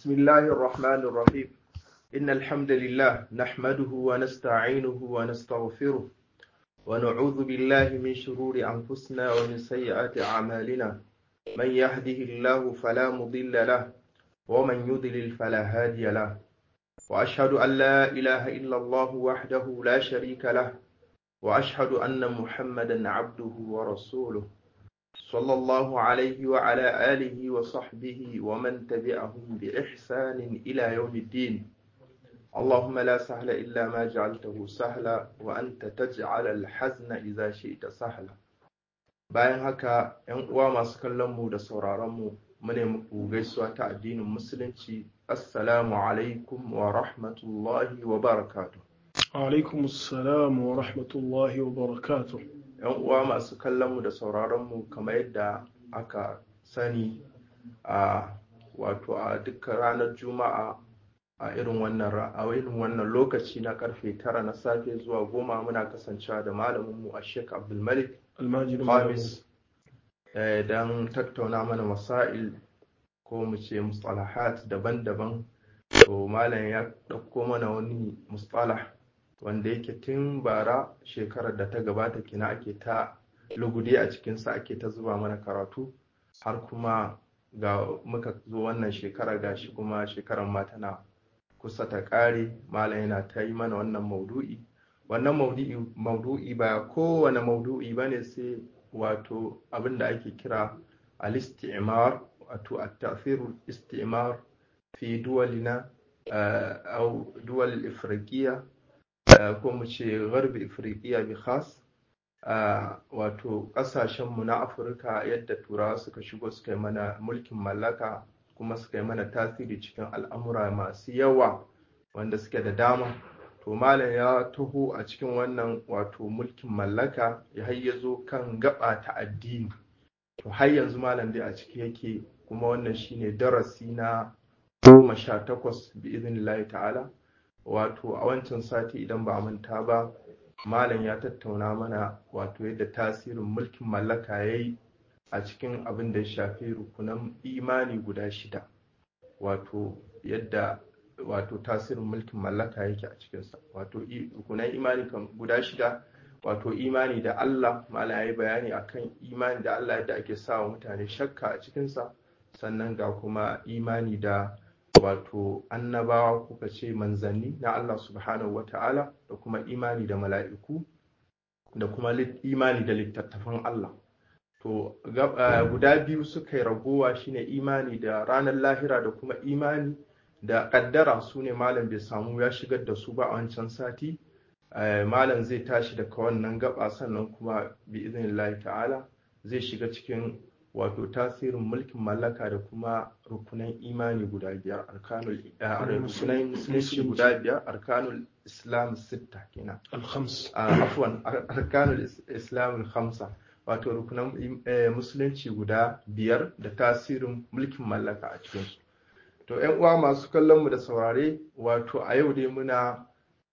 بسم الله الرحمن الرحيم إن الحمد لله نحمده ونستعينه ونستغفره ونعوذ بالله من شرور أنفسنا ومن سيئات أعمالنا من يهده الله فلا مضل له ومن يضلل فلا هادي له وأشهد أن لا إله إلا الله وحده لا شريك له وأشهد أن محمدا عبده ورسوله صلى الله عليه وعلى آله وصحبه ومن تبعهم بإحسان إلى يوم الدين اللهم لا سهل إلا ما جعلته سهلا وأنت تجعل الحزن إذا شئت سهلا bayan haka ‘yan uwa masu kallon mu da sauraron mu mune muku gaisuwa ta addinin musulunci assalamu alaikum wa rahmatullahi wa barakatuh alaikum assalam wa rahmatullahi wa barakatuh yan uwa masu kallon mu da sauraron mu kamar yadda aka sani a wato a dukkan ranar juma'a a irin wannan a irin wannan lokaci na karfe tara na safe zuwa goma muna kasancewa da malamin mu a Sheikh Abdul Malik almajirin Khamis don tattauna mana masail ko mu ce mustalahat daban-daban to malam ya ɗauko mana wani mustalah wanda yake tun bara shekarar da ta gabata kina ake ta lugudi a cikinsa ake ta zuba mana karatu har kuma ga muka zo wannan shekara gashi kuma shekarar ma tana kusa ta ƙare malam yana ta yi mana wannan maudu'i wannan maudu'i ba kowane maudu'i ba ne sai wato abin da ake kira al-istimar wato at-ta'thirul istimar fi duwalina au duwal ifriqiya ko mu ce garbi ifriqiya bi khas wato kasashenmu na afirka yadda turawa suka shigo suka yi mana mulkin mallaka kuma suka yi mana tasiri cikin al'amura masu yawa wanda suke da dama to malam ya taho a cikin wannan wato mulkin mallaka ya hayyazo kan gaba ta addini to har yanzu malam dai a ciki yake kuma wannan shine darasi na goma sha takwas bi iznillahi ta'ala wato a wancan sati idan ba manta ba malam ya tattauna mana wato yadda tasirin mulkin mallaka ya yi a cikin abin da ya shafi rukunan imani guda shida wato yadda wato tasirin mulkin mallaka yake a cikinsa wato rukunan imani guda shida wato imani da Allah malam ya yi bayani akan imani da Allah yadda ake sa wa mutane shakka a cikinsa sannan ga kuma imani da wato annabawa kuka ce manzanni na Allah subhanahu wa ta'ala da kuma imani da mala'iku da kuma imani da littattafan Allah to guda biyu suka yi ragowa shine imani da ranar lahira da kuma imani da kaddara su ne malam bai samu ya shigar da su ba a wancan sati malam zai tashi daga wannan gaba sannan kuma bi iznillahi ta'ala zai shiga cikin wato tasirin mulkin mallaka da kuma rukunan imani guda biyar arkanul rukunan musulunci guda biyar arkanul islam sitta kenan alhams afwan arkanul islam khamsa wato rukunan musulunci guda biyar da tasirin mulkin mallaka a cikinsu to yan uwa masu kallon mu da saurare wato a yau dai muna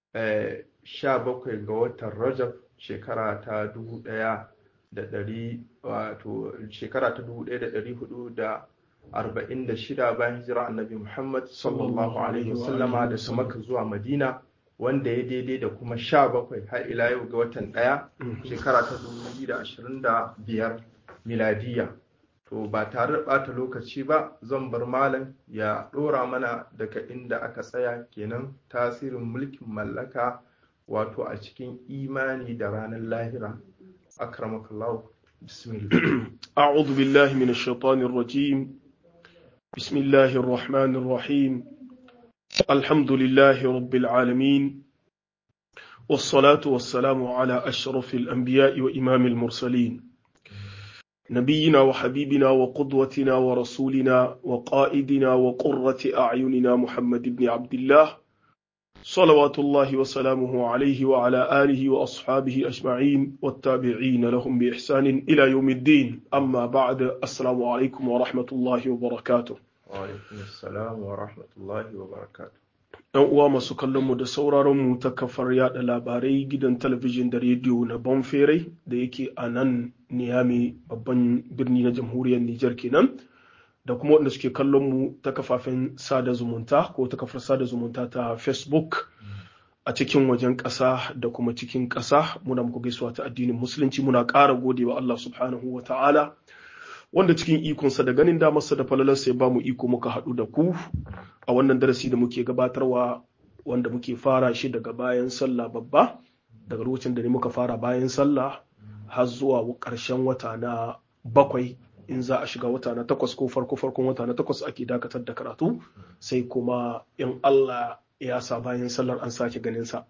sha bakwai ga watan rajab shekara ta dubu ɗaya da ɗari wato shekara ta dubu ɗaya da ɗari hudu da arba'in da shida bayan hijira annabi muhammad sallallahu alaihi wasallama da su maka zuwa madina wanda ya daidai da kuma sha bakwai har ila yau ga watan ɗaya shekara ta dubu biyu da ashirin da biyar miladiya to ba tare da ɓata lokaci ba zan bar malam ya ɗora mana daga inda aka tsaya kenan tasirin mulkin mallaka wato a cikin imani da ranar lahira أكرمك الله بسم الله أعوذ بالله من الشيطان الرجيم بسم الله الرحمن الرحيم الحمد لله رب العالمين والصلاة والسلام على أشرف الأنبياء وإمام المرسلين نبينا وحبيبنا وقدوتنا ورسولنا وقائدنا وقرة أعيننا محمد بن عبد الله صلوات الله وسلامه عليه وعلى آله وأصحابه أجمعين والتابعين لهم بإحسان إلى يوم الدين أما بعد السلام عليكم ورحمة الله وبركاته وعليكم السلام ورحمة الله وبركاته ‘Yan uwa masu kallonmu da sauraronmu ta kafar yada labarai gidan talabijin da rediyo na Bonferai da yake a nan Niyami babban birni na jamhuriyar Nijar kenan. da kuma waɗanda suke kallon mu ta kafafen sada zumunta ko ta kafar sada zumunta ta Facebook a cikin wajen ƙasa da kuma cikin ƙasa muna muku gaisuwa ta addinin musulunci muna ƙara gode wa Allah subhanahu wa ta'ala wanda cikin ikonsa da ganin damarsa da falalarsa ya ba mu iko muka haɗu da ku a wannan darasi da muke gabatarwa wanda muke fara shi daga bayan sallah babba daga lokacin da ne muka fara bayan sallah har zuwa ƙarshen wata na bakwai in za a shiga wata na takwas ko farko farkon wata na takwas ake dakatar da karatu sai kuma in Allah ya sa bayan sallar an sake ganin sa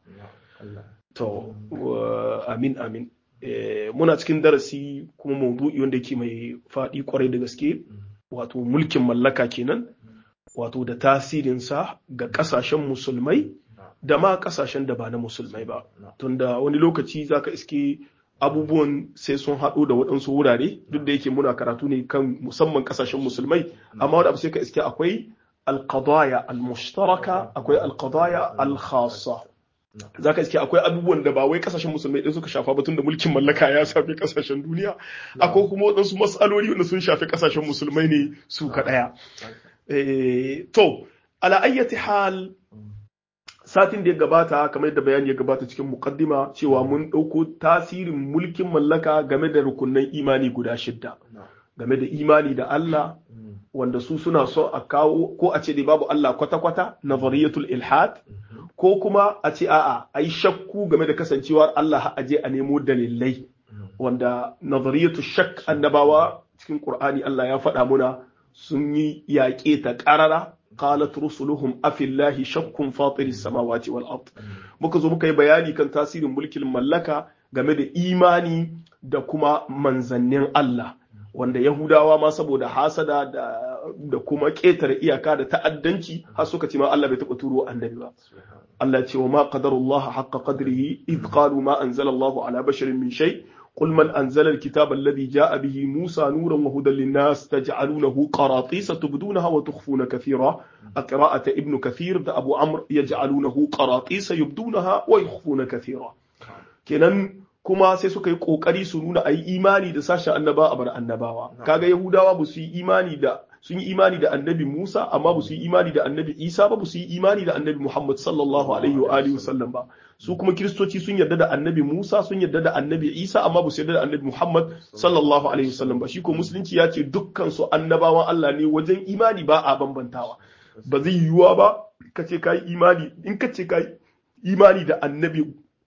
to amin amin muna cikin darasi kuma maudu'i wanda yake mai faɗi kwarai da gaske wato mulkin mallaka kenan wato da tasirinsa ga ƙasashen musulmai da ma ƙasashen da ba na musulmai ba tunda wani lokaci zaka iske abubuwan sai sun haɗu da waɗansu wurare duk da yake muna karatu ne kan musamman ƙasashen musulmai amma wani abu sai ka iske akwai alqadaya almushtaraka akwai alqadaya alkhassa zaka iske akwai abubuwan da ba wai ƙasashen musulmai ɗin suka shafa ba tunda mulkin mallaka ya shafi ƙasashen duniya akwai kuma waɗansu matsaloli wanda sun shafi ƙasashen musulmai ne su kaɗaya to ala ayyati hal satin da ya gabata kamar yadda bayani ya gabata cikin mukaddima cewa mun ɗauko tasirin mulkin mallaka game da rukunan imani guda shidda game da imani da Allah wanda su suna so a kawo ko a ce dai babu Allah kwata-kwata nazariyatul ilhad ko kuma a ce a'a ai shakku game da kasancewar Allah a je a nemo dalilai wanda nazariyatul shak annabawa cikin Qur'ani Allah ya faɗa muna sun yi yaƙe ta ƙarara qalat rusuluhum afillahi shakkun fatiris samawati wal ard muka zo muka yi bayani kan tasirin mulkin mallaka game da imani da kuma manzannin Allah wanda Yahudawa ma saboda hasada da, da kuma ƙetare iyaka da ta'addanci har suka ce ma Allah bai taɓa turo annabi ba Allah ce wa ma qadarullah haqqa qadrihi id qalu ma anzalallahu ala basharin min shay قل من أنزل الكتاب الذي جاء به موسى نورا وهدى للناس تجعلونه قراطيس تبدونها وتخفون كثيرا قراءة ابن كثير ده أبو عمرو يجعلونه قراطيس يبدونها ويخفون كثيرا kenan kuma sai suka yi kokari su nuna ayi imani da sashen annaba a bar annabawa kaga yahudawa ba su yi imani da sun yi imani da annabi Musa amma ba su yi imani da annabi Isa ba ba su yi imani da annabi Muhammad sallallahu alaihi wa alihi wasallam ba su kuma kiristoci sun yarda da annabi Musa sun yarda da annabi Isa amma ba su yarda da annabi Muhammad sallallahu alaihi wasallam ba shi ko musulunci ya ce dukkan su annabawan Allah ne wajen imani ba a bambantawa ba zai yiwuwa ba ka ce kai imani in ka ce kai imani da annabi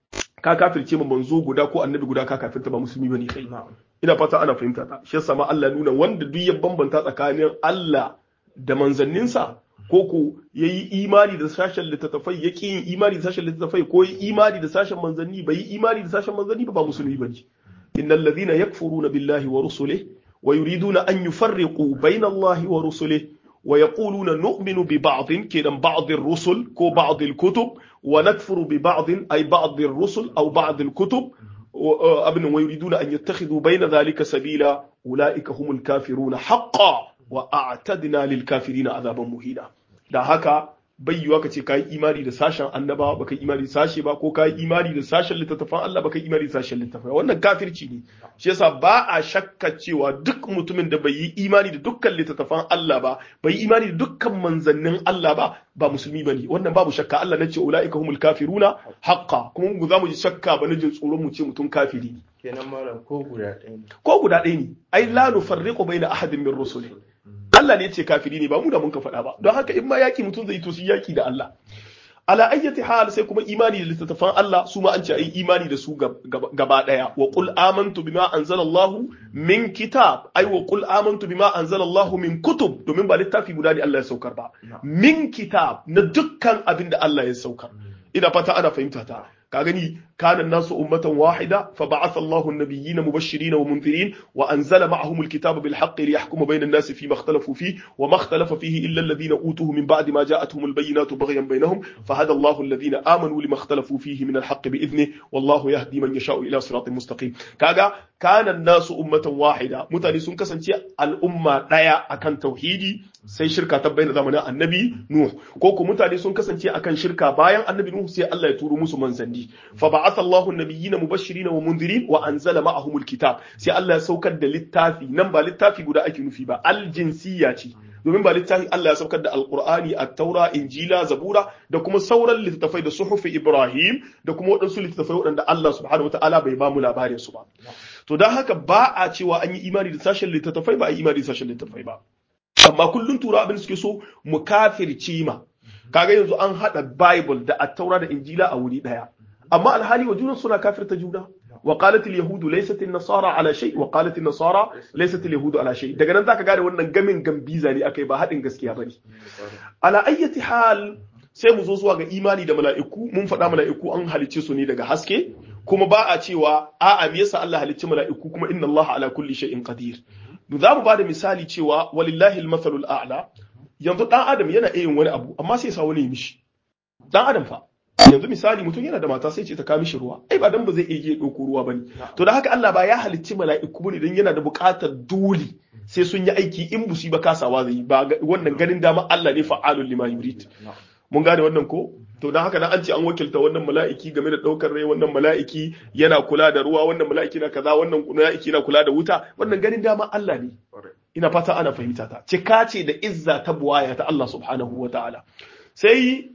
ka kafirce ma manzo guda ko annabi guda ka kafirta ba musulmi bane kai ina fata ana fahimta ta shi yasa ma Allah nuna wanda duk ya bambanta tsakanin Allah da manzanninsa ko ko yayi imani da sashen littattafai ya yin imani da sashen littattafai ko yi imani da sashen manzanni bai yi imani da sashen manzanni ba ba musulmi bane innal ladhina yakfuruna billahi wa rusulihi wa yuriduna an yufarriqu bayna Allahi wa rusulihi ويقولون نؤمن ببعض كده بعض الرسل كو بعض الكتب ونكفر ببعض أي بعض الرسل أو بعض الكتب أبن ويريدون أن يتخذوا بين ذلك سبيلا أولئك هم الكافرون حقا وأعتدنا للكافرين عذابا مهينا da haka bai yiwa ka ce ka yi imani da sashen annaba ba ka yi imani da sashe ba ko ka yi imani da sashen littattafan Allah ba ka yi imani da sashen littattafan wannan kafirci ne shi yasa ba a shakka cewa duk mutumin da bai yi imani da dukkan littattafan Allah ba bai yi imani da dukkan manzannin Allah ba ba musulmi bane wannan babu shakka Allah na ce ulaika humul kafiruna haqqa kuma mu za mu ji shakka ba na jin tsoron mu ce mutum kafiri kenan malam ko guda ɗaya ne ko guda ɗaya ne ai la nufarriqu baina ahadin min rusuli Allah ne ya ce kafiri ne ba mu da mun ka faɗa ba don haka in ma yaki mutum zai to shi yaki da Allah ala ayyati hal sai kuma imani da littattafan Allah su ma an ce ai imani da su gaba daya wa qul amantu bima anzalallahu min kitab ai wa qul amantu bima anzalallahu min kutub domin ba littafi guda ne Allah ya saukar ba min kitab na dukkan abin da Allah ya saukar ina fata ana fahimta ta ka gani kana nasu ummatan wahida fa ba'atha Allahu an-nabiyyina mubashirin wa munzirin wa anzala ma'ahum al-kitaba bil haqqi liyahkuma bayna an-nasi fi ma ikhtalafu fi wa ma ikhtalafa fihi illa alladhina utuhu min ba'di ma ja'atuhum al-bayyinatu baghyan baynahum fahada Allahu alladhina amanu lima ikhtalafu fihi min al-haqqi bi idhnihi wallahu yahdi man yasha'u ila siratin mustaqim kaga kana nasu ummatan wahida mutane sun kasance al'umma daya akan tauhidi sai shirka ta bayyana zamanin annabi nuh ko ko mutane sun kasance akan shirka bayan annabi nuh sai Allah ya turo musu manzanni fa ba'atha Allahu an-nabiyyina mubashirin wa mundirin wa anzala ma'ahumul kitab sai Allah ya saukar da littafi nan ba littafi guda ake nufi ba al-jinsiyya ce domin ba littafi Allah ya saukar da alqur'ani at-taura injila zabura da kuma sauran littattafai da suhufi ibrahim da kuma waɗansu littattafai waɗanda Allah subhanahu wataala bai ba mu labarin su ba to don haka ba a cewa an yi imani da sashen littattafai ba a yi imani da sashen littattafai ba amma kullum tura abin suke so mu kafirci ma kaga yanzu an hada bible da at-taura da injila a wuri daya amma alhali wa junan suna kafirta juna wa qalat al-yahud laysat an-nasara ala shay wa qalat an-nasara laysat al-yahud ala shay daga nan zaka gane wannan gamin gambiza ne akai ba hadin gaskiya bane ala ayyati hal sai mu zo zuwa ga imani da mala'iku mun faɗa mala'iku an halicce su ne daga haske kuma ba a cewa a'a me yasa Allah halicci mala'iku kuma inna Allah ala kulli shay'in qadir za mu ba da misali cewa walillahi al-mathalul a'la yanzu dan adam yana iya yin wani abu amma sai ya sa wani ya mishi dan adam fa yanzu misali mutum yana da mata sai ce ta kawo mishi ruwa ai ba dan ba zai iya ɗauko ruwa bane to da haka Allah ba ya halicci mala'iku bane dan yana da buƙatar dole sai sun yi aiki in busi ba kasawa zai ba wannan ganin dama Allah ne fa'alul lima yurid mun gane wannan ko to dan haka dan an ce an wakilta wannan mala'iki game da daukar rai wannan mala'iki yana kula da ruwa wannan mala'iki na kaza wannan mala'iki na kula da wuta wannan ganin dama Allah ne ina fata ana fahimta ta cika ce da izza ta buwaya ta Allah subhanahu wa ta'ala sai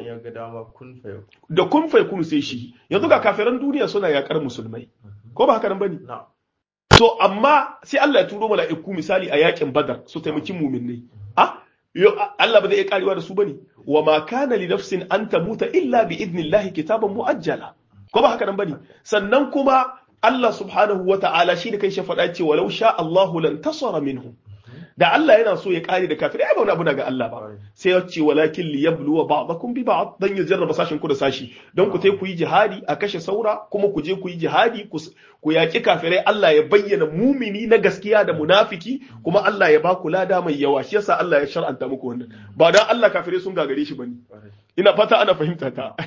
da kun fai kun sai shi yanzu ga kafiran duniya suna yakar musulmai ko ba haka nan bane to amma sai Allah ya turo mala'iku misali a yakin badar su taimaki muminai ah Allah ba zai iya karewa da su bane wa ma kana li nafsin an tamuta illa bi idnillahi kitaban muajjala ko ba haka nan bane sannan kuma Allah subhanahu wa ta'ala shi da kai shi faɗa ce walau sha Allahu lan tasara minhum da Allah yana so ya kare da kafirai ai ba wani abu daga Allah ba sai ya ce walakin li yabluwa ba'dakum bi ba'd dan ya jarraba sashin ku da sashi don ku tai ku yi jihadi a kashe saura kuma ku je ku yi jihadi ku yaki kafirai Allah ya bayyana mumini na gaskiya da munafiki kuma Allah ya ba ku lada mai yawa shi yasa Allah ya shar'anta muku wannan ba dan Allah kafirai sun gagare shi bane ina fata ana fahimta ta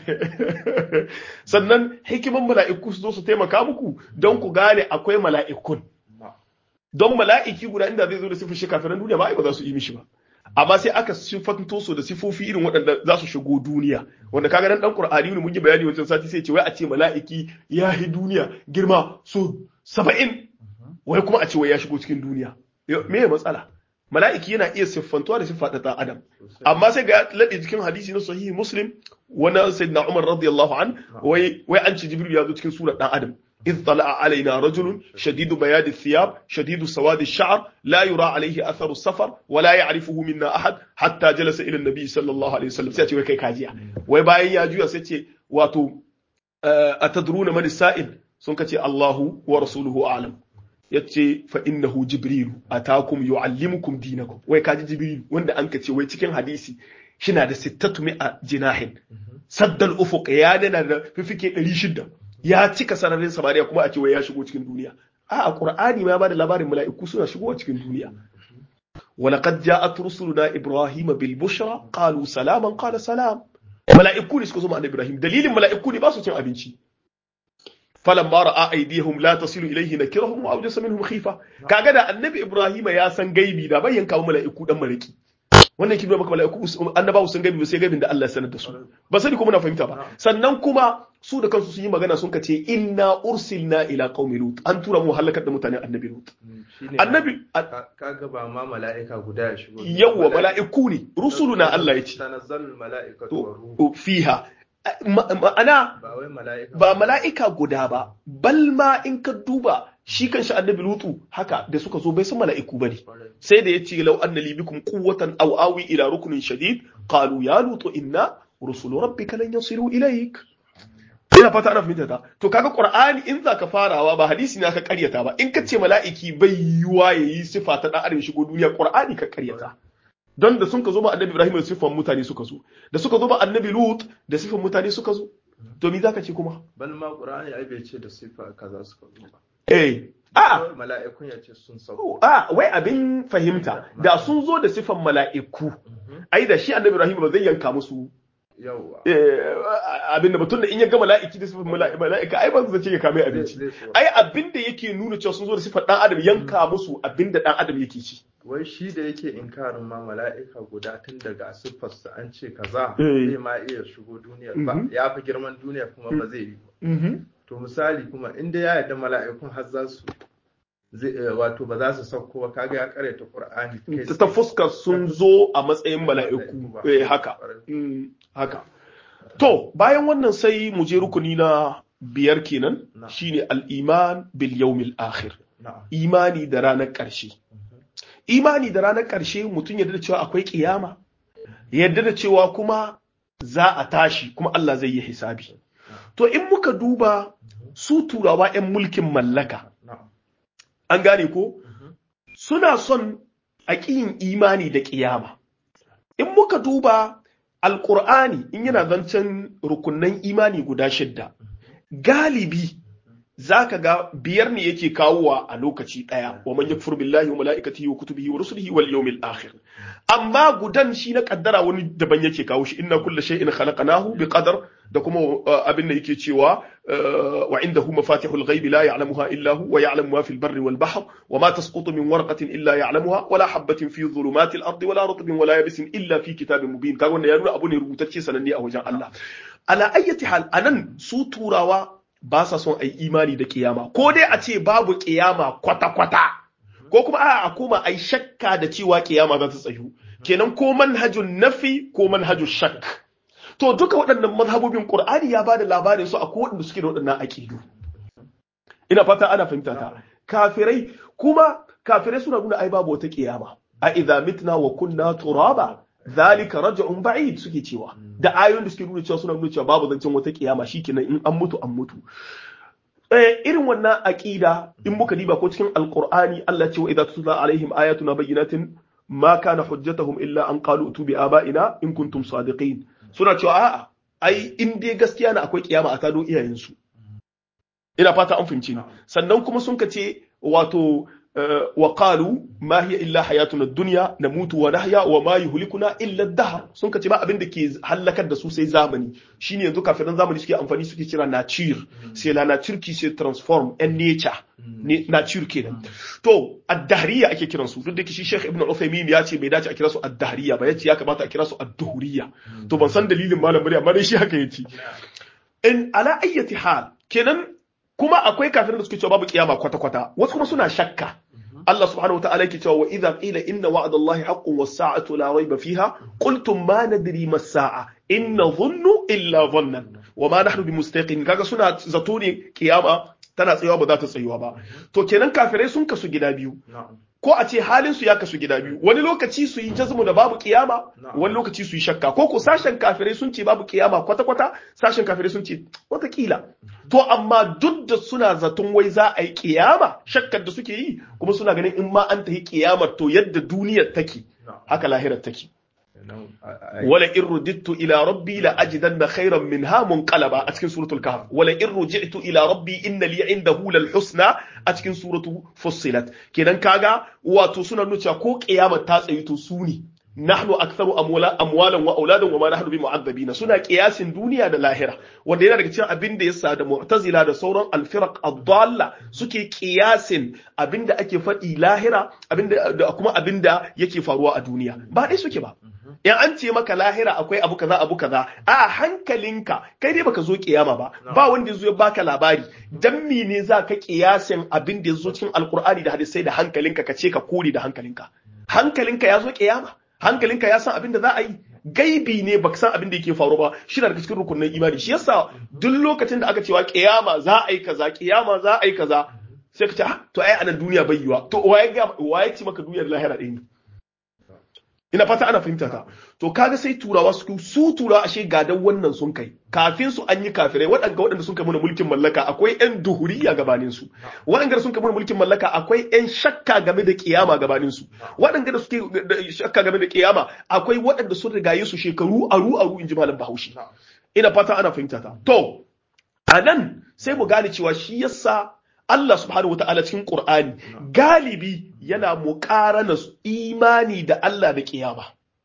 sannan hikiman mala'iku su zo su taimaka muku don ku gane akwai mala'ikun don mala'iki guda inda zai zo da sifar shi kafiran duniya ba ba za su yi mishi ba amma sai aka sifanto su da sifofi irin waɗanda za su shigo duniya wanda kaga nan dan qur'ani ne mun yi bayani wancan sati sai ce wai a ce mala'iki ya yi duniya girma so 70 wai kuma a ce wai ya shigo cikin duniya me ya matsala mala'iki yana iya siffantuwa da siffa ta adam amma sai ga lade cikin hadisi na sahihi muslim wani sayyidina umar radiyallahu an wai wai an ce jibril ya zo cikin surar dan adam إذ طلع علينا رجل شديد بياد الثياب شديد سواد الشعر لا يرى عليه أثر السفر ولا يعرفه منا أحد حتى جلس إلى النبي صلى الله عليه وسلم سيأتي وكي كاجيا ويباين ياجويا سيأتي واتو أتدرون من السائل سنكتي الله ورسوله أعلم yace fa innahu jibrilu atakum yuallimukum dinakum wai kaji jibrilu wanda an kace wai cikin hadisi shina da sittatu mi'a jinahin saddal ufuq ya dana da fifike 600 ya cika sararin samariya kuma a ce wai ya shigo cikin duniya a qur'ani ma ya bada labarin mala'iku suna shigowa cikin duniya ولقد جاءت رسلنا ابراهيم بالبشرى قالوا سلاما قال سلام mala'iku ne suka zo ma annabi Ibrahim dalilin mala'iku ne ba su cin abinci falamma ra'a aydihim la tasilu ilayhi nakirahum wa awjasa minhum khifa kaga da annabi Ibrahim ya san gaibi da bai yanka mala'iku dan maraki wannan kin maka mala'iku annabawa sun gaibi sai gaibin da Allah ya sanar da su ba sani kuma na fahimta ba sannan kuma su da kansu sun yi magana sun kace inna ursilna ila qaumi lut an tura mu halakar da mutanen annabi lut annabi kaga ba ma mala'ika guda ya shigo yawa mala'iku ne rusuluna Allah ya ce tanazzalul mala'ikatu wa ruhu fiha ma'ana ba wai mala'ika ba mala'ika guda ba bal ma in ka duba shi kanshi annabi lutu haka da suka zo bai san mala'iku bane sai da yace law anna li bikum quwwatan aw awi ila ruknin shadid qalu ya lutu inna rusulu rabbika lan yasilu ilayk ina fata ana fahimta ta to kaga qur'ani in zaka farawa ba hadisi ne aka karyata ba in ka ce mala'iki bai yiwa yayi sifa ta dan adam shigo duniya qur'ani ka karyata don da sun ka zo ba annabi ibrahim da sifan mutane suka zo da suka zo ba annabi lut da sifan mutane suka zo to me zaka ce kuma bal ma qur'ani ai bai ce da sifa kaza suka zo ba eh a mala'ikun ya ce sun sauko a wai abin fahimta da sun zo da sifan mala'iku ai da shi annabi ibrahim ba zai yanka musu yawa abin da mutum da in ya ga mala'iki da sifan mala'ika ai ba zai ce ya kame abinci ai abin da yake nuna cewa sun zo da sifar dan adam yanka musu abin da dan adam yake ci wai shi da yake inkarin ma mala'ika guda tun daga siffarsa an ce kaza Eh. zai ma iya shigo duniyar ba Mhm. ya fi girman duniya kuma ba zai yi ba to misali kuma inda ya yarda mala'ikun har za su zai eh, wato ba za su sauko ba kaga ya karyata qur'ani kai ta fuskar sun zo a matsayin mala'iku ba. eh haka Mm, haka to bayan wannan sai mu je rukuni na biyar kenan Na'am. shine al-iman bil yawmil akhir na'am imani da ranar ƙarshe imani da ranar ƙarshe mutum yadda da cewa akwai kiyama yadda da cewa kuma za a tashi kuma Allah zai yi hisabi to in muka duba su turawa 'yan mulkin mallaka na'am an gane ko suna son a ƙiyin imani da ƙiyama. In muka duba Alƙur'ani in yana zancen rukunan imani guda shidda, galibi za ka ga biyar ne yake kawowa a lokaci ɗaya, wa man yakfur billahi wa mala'ikatihi wa kutubihi wa rusulihi wal yawmil akhir. Amma gudan shi na kaddara wani daban yake kawo shi inna kulla shay'in khalaqnahu bi qadar da kuma uh, abin da yake cewa uh, wa indahu mafatihul ghaibi la ya'lamuha illa hu wa ya'lamu ma fil barri wal bahr wa ma tasqutu min warqatin illa ya'lamuha wa la habatin fi dhulumatil ardi wa la rutbin wa la yabisin illa fi kitabin mubin kaga wannan ya nuna abu ne rubutacce sananne a wajen Allah ala ayyati hal anan su turawa ba sa son ai imani da kiyama ko dai a ce babu kiyama kwata kwata ko kuma a a koma ai shakka da cewa kiyama za ta tsayu kenan ko manhajun nafi ko manhajun shakk to duka waɗannan mazhabobin Qur'ani ya bada labarin su akwai waɗanda suke da waɗannan aqidu ina fata ana fahimta ta kafirai kuma kafirai suna nuna ai babu wata kiyama a idza mitna wa kunna turaba zalika raj'un ba'id suke cewa da ayoyin da suke nuna cewa suna nuna cewa babu zancen wata kiyama shikenan in an mutu an mutu eh irin wannan aqida in muka diba ko cikin alqur'ani Allah ce wa idza tutla alaihim ayatuna bayyinatin ma kana hujjatuhum illa an qalu tu bi aba'ina in kuntum sadiqin suna cewa a'a ai in dai gaskiya na akwai kiyama a tado iyayensu ina fata an fahimci ni sannan kuma sun kace wato uh, wa qalu ma hiya illa hayatuna dunya namutu wa nahya wa ma yuhlikuna illa ad-dahr sun kace ba abin da ke halakar da su sai zamani shine yanzu kafiran zamani suke amfani suke kira nature sai la nature qui se transforme en nature ne nature kenan to ad-dahriya ake kiran su duk da shi Sheikh Ibn Uthaymeen ya ce bai dace a kira su ad-dahriya ba yace ya kamata a kira su ad-duhriya to ban san dalilin malam bari amma dai shi haka yace in ala ayyati hal kenan kuma akwai kafirin da suke cewa babu kiyama kwata-kwata wasu kuma suna shakka Allah subhanahu wa ta'ala yake cewa wa idza qila inna wa'dallahi haqqun was-sa'atu la rayba fiha qultum ma nadri mas-sa'a in nadhunnu illa dhannan wa ma nahnu bimustaqin kaga suna zato ne kiyama tana tsayuwa ba za ta tsayuwa ba to kenan kafirai sun kasu gida biyu na'am ko a ce halin su ya kasu gida biyu wani lokaci su yi jazmu da babu kiyama wani lokaci su yi shakka ko ko sashen kafirai sun ce babu kiyama kwata kwata sashen kafirai sun ce watakila to amma duk da suna zaton wai za a yi kiyama shakkar da suke yi kuma suna ganin in ma an tafi kiyamar to yadda duniyar take na'am haka lahirar take Kenan, a- a- wala in rudittu ila rabbi la ajidanna khayran minha munqalaba a cikin suratul kahf wala in ruji'tu ila rabbi inna li indahu lal husna a cikin suratu fussilat kenan kaga wato suna nuna cewa ko kiyama ta tsayi to su ne nahnu aktharu amwala amwalan wa auladan wa ma nahnu bi mu'azzabina suna kiyasin duniya da lahira wanda yana daga cikin abin da yasa da mu'tazila da sauran alfiraq ad-dalla suke kiyasin abin da ake faɗi lahira abin da da kuma abin da yake faruwa a duniya ba dai suke ba in an ce maka lahira akwai abu kaza abu kaza a hankalinka kai dai baka zo kiyama ba ba wanda yazo ya baka labari dan ne za ka kiyasin abin da yazo cikin alkur'ani da hadisai da hankalinka ka ce ka kore da hankalinka hankalinka ya zo kiyama hankalinka ya san abin da za a yi gaibi ne baka san abin da yake faru ba shi na daga cikin rukunin imani shi yasa duk lokacin da aka cewa kiyama za a yi kaza kiyama za a yi kaza sai ka ce ah to ai anan duniya bai yiwa to waye ga waye ce maka duniyar lahira ɗaya ne ina fata ana fahimta ta to kaga sai turawa su su turawa ashe gadan wannan sun kai kafin su an yi kafirai waɗanda waɗanda sun kai mana mulkin mallaka akwai ƴan duhuriya gabanin su waɗanda sun kai mana mulkin mallaka akwai ƴan shakka game da kiyama gabanin su waɗanda da suke da shakka game da kiyama akwai waɗanda sun rigaye su shekaru aru aru inji malam Bahaushe ina fata ana fahimta ta to a nan sai mu gane cewa shi yasa Allah subhanahu wata'ala cikin Qur'ani galibi yana muƙarana imani da Allah da kiyama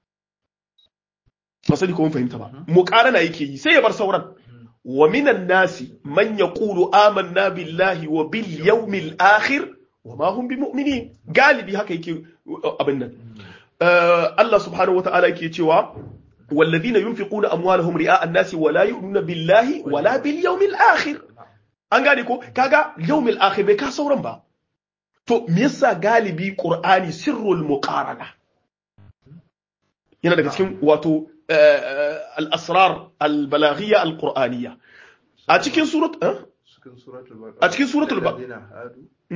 ba sani ko mun fahimta ba muƙarana yake yi sai ya bar sauran wa minan nasi man yaqulu amanna billahi wa bil yawmil akhir wa ma hum bimu'minin galibi haka yake abin nan Allah subhanahu wata'ala yake cewa والذين ينفقون أموالهم رئاء الناس ولا يؤمنون بالله ولا باليوم الآخر an gane ko kaga yawmil akhir bai ka sauran ba to me yasa galibi qur'ani sirrul muqarana yana daga cikin wato al-asrar al-balaghiyya al-qur'aniyya a cikin surat a cikin suratul baqara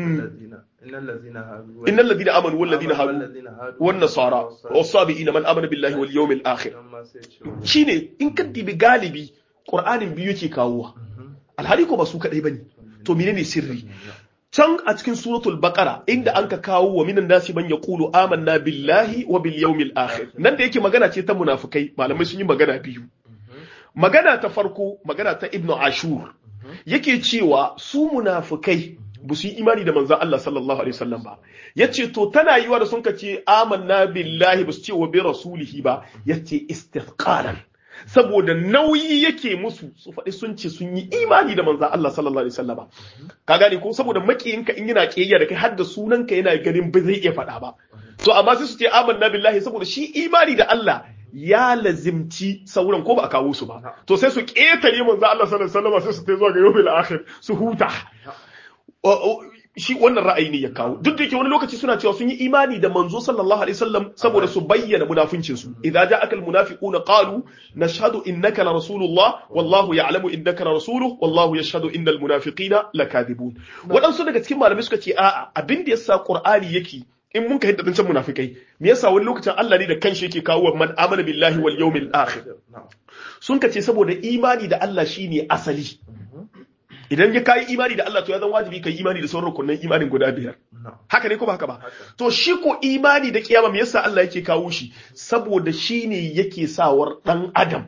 innal ladina amanu wal ladina hadu wan nasara was sabiina man amana billahi wal yawmil akhir shine in ka dibi galibi qur'anin biyu yake kawowa alhali ko ba su kadai bane to menene sirri can a cikin suratul baqara inda an ka kawo wa minan nasi man yaqulu amanna billahi wa bil yawmil akhir nan da yake magana ce ta munafikai malamai sun yi magana biyu magana ta farko magana ta ibnu ashur yake cewa su munafikai ba su yi imani da manzon Allah sallallahu alaihi wasallam ba yace to tana yiwa da sun kace amanna billahi ba su ce wa bi rasulihi ba yace istithqalan saboda nauyi yake musu su faɗi sun ce sun yi imani da manzan Allah sallallahu alaihi wasallama ka gane ko saboda makiyinka in yana kiyayya da kai har da sunanka yana ganin ba zai iya faɗa ba to amma sai su ce amanna billahi saboda shi imani da Allah ya lazimci sauran ko ba a kawo su ba to sai su ƙetare manzan Allah sallallahu alaihi wasallama sai su tai zuwa ga yawmil akhir su huta shi wannan ra'ayi ne ya kawo duk da yake wani lokaci suna cewa sun yi imani da manzo sallallahu alaihi wasallam saboda su bayyana munafincin su idza ja'aka almunafiquna qalu nashhadu innaka la rasulullah wallahu ya'lamu innaka la rasuluhu wallahu yashhadu innal munafiqina lakadibun wadansu daga cikin malamai suka ce a'a abin da yasa qur'ani yake in mun ka hidda can munafikai me yasa wani lokacin Allah ne da kanshi yake kawo man amana billahi wal yawmil akhir sun ka ce saboda imani da Allah shine asali idan ya kayi imani da Allah to ya zan wajibi kai imani da sauran rukunin imanin guda biyar haka ne ko ba haka ba to shi ko imani da kiyama me yasa Allah yake kawo shi saboda shi ne yake sawar dan adam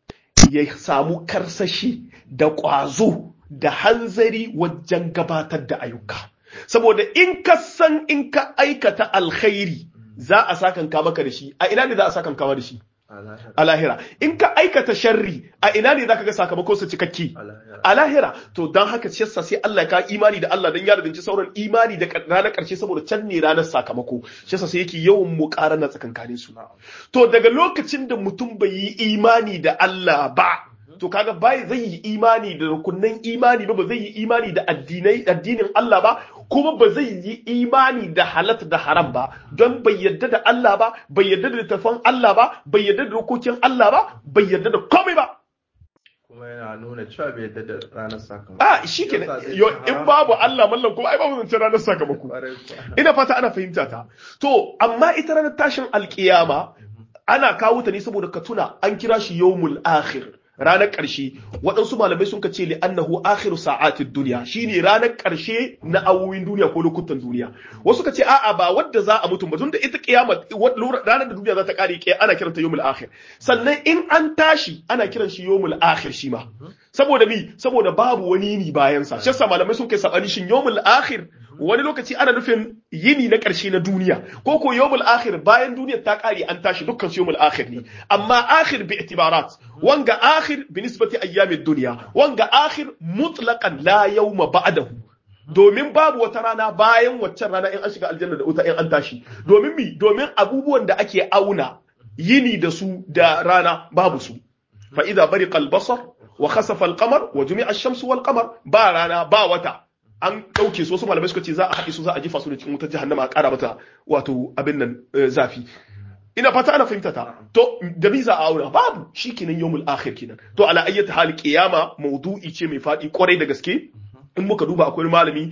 ya samu karsashi da ƙwazo da hanzari wajen gabatar da ayyuka saboda in ka san in ka aikata alkhairi za a sakanka maka da shi a ina ne za a sakanka da shi a lahira in ka aikata sharri a ina ne zaka ga sakamakon sa cikakke a lahira to dan haka shi yasa sai Allah ka imani da Allah dan ya rubuci sauran imani da ranar karshe saboda can ne ranar sakamako shi yasa sai yake yawan muqarana tsakankanin su to daga lokacin da mutum bai yi imani da Allah ba to kaga bai zai yi imani da rukunnan imani ba ba zai yi imani da addinai addinin Allah ba kuma ba zai yi imani da halat da haram ba don bai yarda da Allah ba bai yarda da littafan Allah ba bai yarda da dokokin Allah ba bai yarda da komai ba kuma yana nuna cewa bai yarda da ranar sakamako a shi ke in babu Allah mallan kuma ai babu zancen ranar sakamako ina fata ana fahimta ta to amma ita ranar tashin alkiyama ana kawo ta ne saboda ka tuna an kira shi yawmul akhir ranar ƙarshe waɗansu malamai sun ce li annahu akhiru sa'atid duniya shine ranar ƙarshe na awoyin duniya ko lokutan duniya wasu ka ce a'a ba wadda za a mutum ba tunda ita kiyama ranar da duniya za ta kare ke ana kiranta yawmul akhir sannan in an tashi ana kiran shi yawmul akhir shi ma saboda mi saboda babu wani yini bayan sa shi yasa malamai sun kai sabani shin yawmul akhir wani lokaci ana nufin yini na ƙarshe na duniya ko ko yawmul akhir bayan duniyar ta kare an tashi dukkan su yawmul akhir ne amma akhir bi itibarat wanga akhir bi nisbati ayyamid dunya wanga akhir mutlaqan la yawma ba'dahu domin babu wata rana bayan waccan rana in an shiga aljanna da wuta in an tashi domin mi domin abubuwan da ake auna yini da su da rana babu su fa idza bariqa al-basar wa khasafa al-qamar wa jumi'a ash-shamsu wal-qamar ba rana ba wata an ɗauke su wasu malamai suka ce za a haɗe su za a jefa su da cikin wutar jahannama a ƙara mata wato abin nan zafi ina fata ana fahimta ta to da bi za a aura babu shikenan yawmul akhir kenan to ala ayyata hal qiyama mawdu'i ce mai faɗi kwarai da gaske in muka duba akwai malami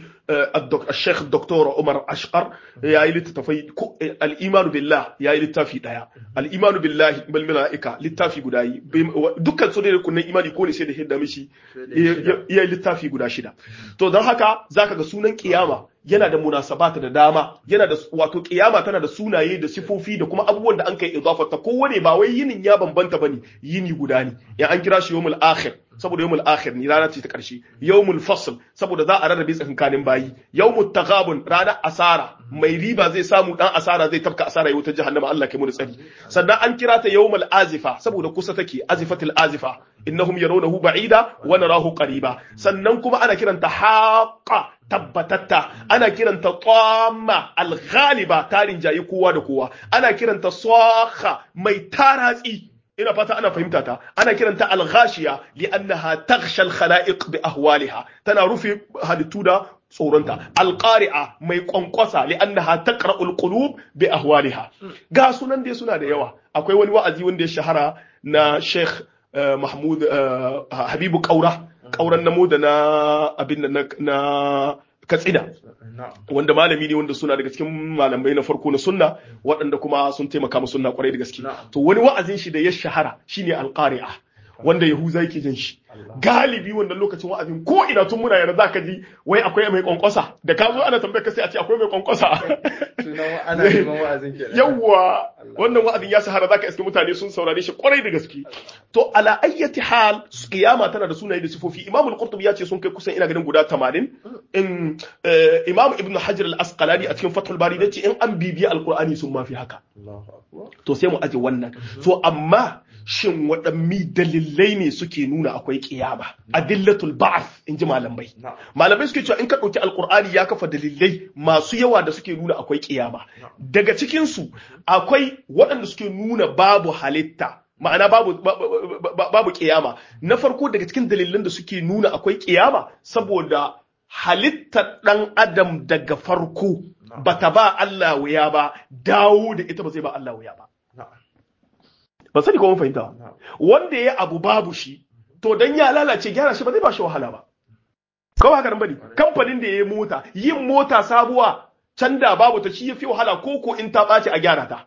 الشيخ الدكتور عمر أشقر يا لتتفي الإيمان بالله يا لتافي دايا الإيمان بالله بالملائكة لتافي غداي dukkan su ne kunnan imani ko ne sai da hidda mishi ya littafi guda shida to don haka zaka ga sunan kiyama yana da munasabata da dama yana da wato kiyama tana da sunaye da sifofi da kuma abubuwan da an kai idafa ta kowane ba wai yinin ya bambanta bane yini guda ne ya an kira shi yawmul akhir saboda yawmul akhir ne rana ce ta karshe yawmul fasl saboda za a rarrabe tsakankanin bayi yawmut taghabun ranar asara mai riba zai samu dan asara zai tafka asara ya wuta jahannama Allah kai mu tsari sannan an kira ta yawmul azifa saboda kusa take azifatul azifa innahum yarawnahu ba'ida wa narahu qariba sannan kuma ana kiranta haqa tabbatatta ana kiranta tamma al-ghaliba tarin jayi kowa da kowa ana kiranta sakha mai taratsi ina fata ana fahimta ta ana kiranta al-ghashiya li'annaha taghsha al-khala'iq bi ahwaliha tana rufe halittu da tsoronta al-qari'a mai kwankwasa li'annaha taqra'ul qulub bi ahwaliha ga sunan dai suna da yawa akwai wani wa'azi wanda ya shahara na Sheikh Mahmud Habibu Kaura kauran namo da na abin na na katsina wanda malami ne wanda suna daga cikin malamai na farko na sunna waɗanda kuma sun taimaka mu sunna kwarai da gaske to wani wa'azin shi da ya shahara shine alqari'a wanda yahuza yake jin shi galibi wannan lokacin wa'azin ko ina tun muna yana zaka ji wai akwai mai kwankwasa da ka zo ana tambayar ka sai a ce akwai mai kwankwasa ana neman wa'azin kenan yawwa wannan wa'azin ya shahara zaka iske mutane sun saurare shi kwarai da gaske to ala ayyati hal kiyama tana da sunaye da sifofi imam al-qurtubi ya ce sun kai kusan ina ganin guda 80 in imam ibn hajar al-asqalani a cikin fathul bari yace in an bibiya alqur'ani sun mafi haka to sai mu aje wannan to amma shin waɗanni dalilai ne suke nuna akwai kiyama adillatul ba'th in ji malamai malamai suke cewa in ka ɗauki alkur'ani ya kafa dalilai masu yawa da suke nuna akwai kiyama daga cikin su akwai waɗanda suke nuna babu halitta ma'ana babu babu kiyama na farko daga cikin dalilan da suke nuna akwai kiyama saboda halittar ɗan adam daga farko bata ba Allah wuya ba dawo da ita ba zai ba Allah wuya ba ba sani ko mun fahimta wanda ya abu babu shi to dan ya lalace gyara shi ba zai ba shi wahala ba kawai haka nan bane kamfanin da ya yi mota yin mota sabuwa can da babu ta shi yafi wahala ko ko in ta ɓaci a gyara ta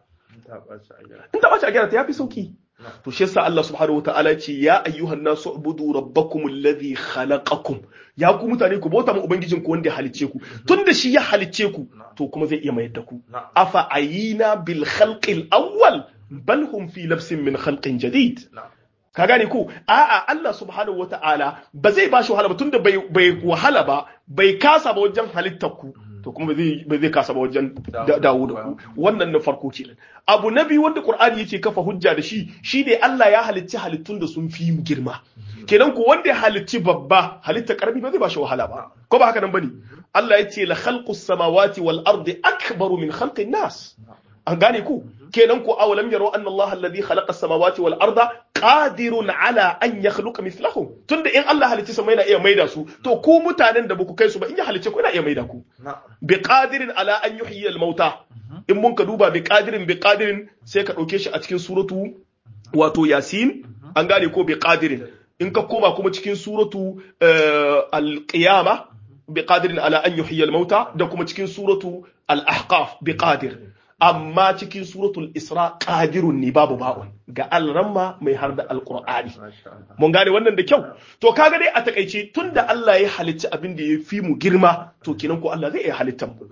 in ta ɓaci a gyara ta yafi sauki to shi yasa Allah subhanahu wataala ya ce ya ayyuhan nasu ubudu rabbakum alladhi khalaqakum ya ku mutane ku bauta mu ubangijin ku wanda ya halicce ku tunda shi ya halicce ku to kuma zai iya mayar da ku afa ayina bil khalqil awwal bal hum fi labsin min khalqin jadid ka gane ko a'a Allah subhanahu wata'ala ba zai bashi wahala ba tunda bai bai wahala ba bai kasa ba wajen halittar ku to kuma ba zai kasa ba wajen dawo da ku wannan na farko kenan abu na biyu wanda Qur'ani yake kafa hujja da shi shine Allah ya halicci halittun da sun fi mu girma kenan ko wanda ya halicci babba halitta karami ba zai bashi wahala ba ko ba haka nan bane Allah ya ce la khalqus samawati wal ardi akbaru min khalqin nas an gane ku kenan ko awalam yaro anna Allah alladhi khalaqa as-samawati wal arda qadirun ala an yakhluqa mithlahum tunda in Allah halicci sama yana iya maida su to ku mutanen da baku kai su ba in ya halicce ku yana iya maida ku bi qadirin ala an yuhyi al-mauta in mun ka duba bi qadirin bi qadirin sai ka dauke shi a cikin suratu wato yasin an gane ko bi qadirin in ka koma kuma cikin suratu al-qiyama bi qadirin ala an yuhyi al-mauta da kuma cikin suratu al-ahqaf bi qadir amma cikin suratul isra qadirun ne babu ba'un ga alramma mai har da alqur'ani mun gane wannan da kyau to kaga dai a takaice tunda Allah ya halicci abin da ya fi mu girma to kenan ko Allah zai iya halittar mu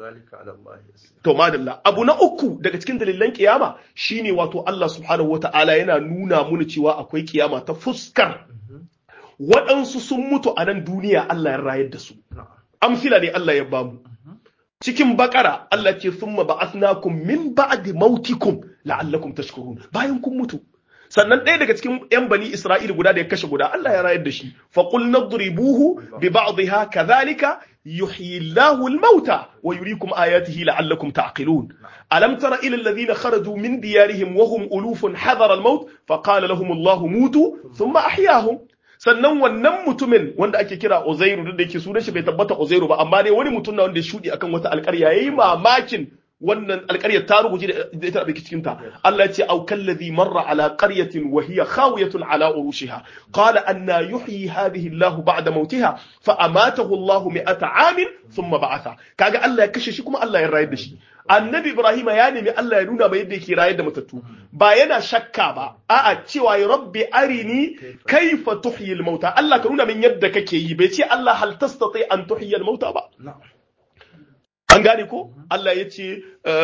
to madalla abu na uku daga cikin dalilan kiyama shine wato Allah subhanahu wata'ala yana nuna muna cewa akwai kiyama ta fuskar waɗansu sun mutu a nan duniya Allah ya rayar da su amsila ne Allah ya bamu cikin bakara Allah ce summa ba'athnakum min ba'di mautikum la'allakum tashkurun bayan kun mutu sannan ɗaya daga cikin yan bani Isra'il guda da ya kashe guda Allah ya rayar da shi fa qul nadribuhu bi ba'dihha kadhalika yuhyi Allahu al-mauta wa yuriikum ayatihi la'allakum ta'qilun alam tara ila alladhina kharaju min diyarihim wa hum ulufun hadara al-maut fa qala lahum Allahu mutu thumma ahyahum sannan wannan mutumin wanda ake kira Uzairu duk da yake sunan shi bai tabbata Uzairu ba amma dai wani mutum na wanda ya shudi akan wata alƙarya yayi mamakin wannan alƙaryar ta ruguje da ita da cikin ta Allah ya ce au kallazi marra ala qaryatin wa hiya khawiyatun ala urushiha qala anna yuhyi hadhihi Allah ba'da mautiha fa amatahu Allah mi'ata amin thumma ba'atha kaga Allah ya kashe shi kuma Allah ya rayar da shi annabi Ibrahim ya nemi Allah ya nuna mai yadda yake rayar da matattu ba yana shakka ba a'a cewa ya rabbi arini kaifa tuhyil mauta Allah ka nuna min yadda kake yi bai ce Allah hal tastati an tuhyil mauta ba an gane ko Allah ya ce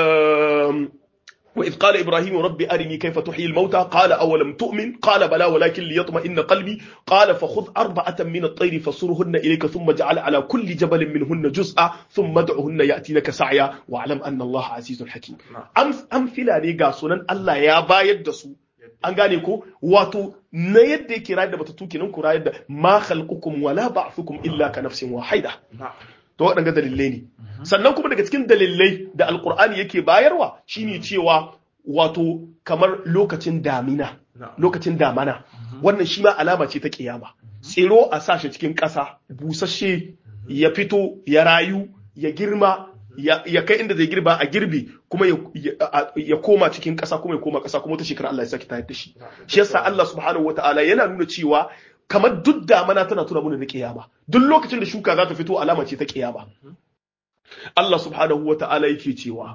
وإذ قال إبراهيم ربي أرني كيف تحيي الموتى قال أولم تؤمن قال بلى ولكن ليطمئن قلبي قال فخذ أربعة من الطير فصرهن إليك ثم اجعل على كل جبل منهن جزءا ثم ادعهن يأتينك سعيا واعلم أن الله عزيز حكيم أم أمثلة ne ga sunan Allah ya bayar da su an gane ko wato na yadda yake rayar da batattu kenan ku rayar da ma khalqukum wala ba'thukum illa ka nafsin wahida to waɗanga dalilai ne sannan kuma daga cikin dalilai da alkur'ani yake bayarwa shine cewa wato kamar lokacin damina lokacin damana wannan shi ma alama ce ta kiyama tsiro a sashe cikin ƙasa busasshe ya fito ya rayu ya girma ya kai inda zai girba a girbi kuma ya koma cikin ƙasa kuma ya koma ƙasa kuma wata shekara Allah ya saki tayar da shi shi yasa Allah subhanahu wataala yana nuna cewa kamar duk damana tana tuna mana da kiyama duk lokacin da shuka za ta fito alama ce ta kiyama Allah subhanahu wataala yake cewa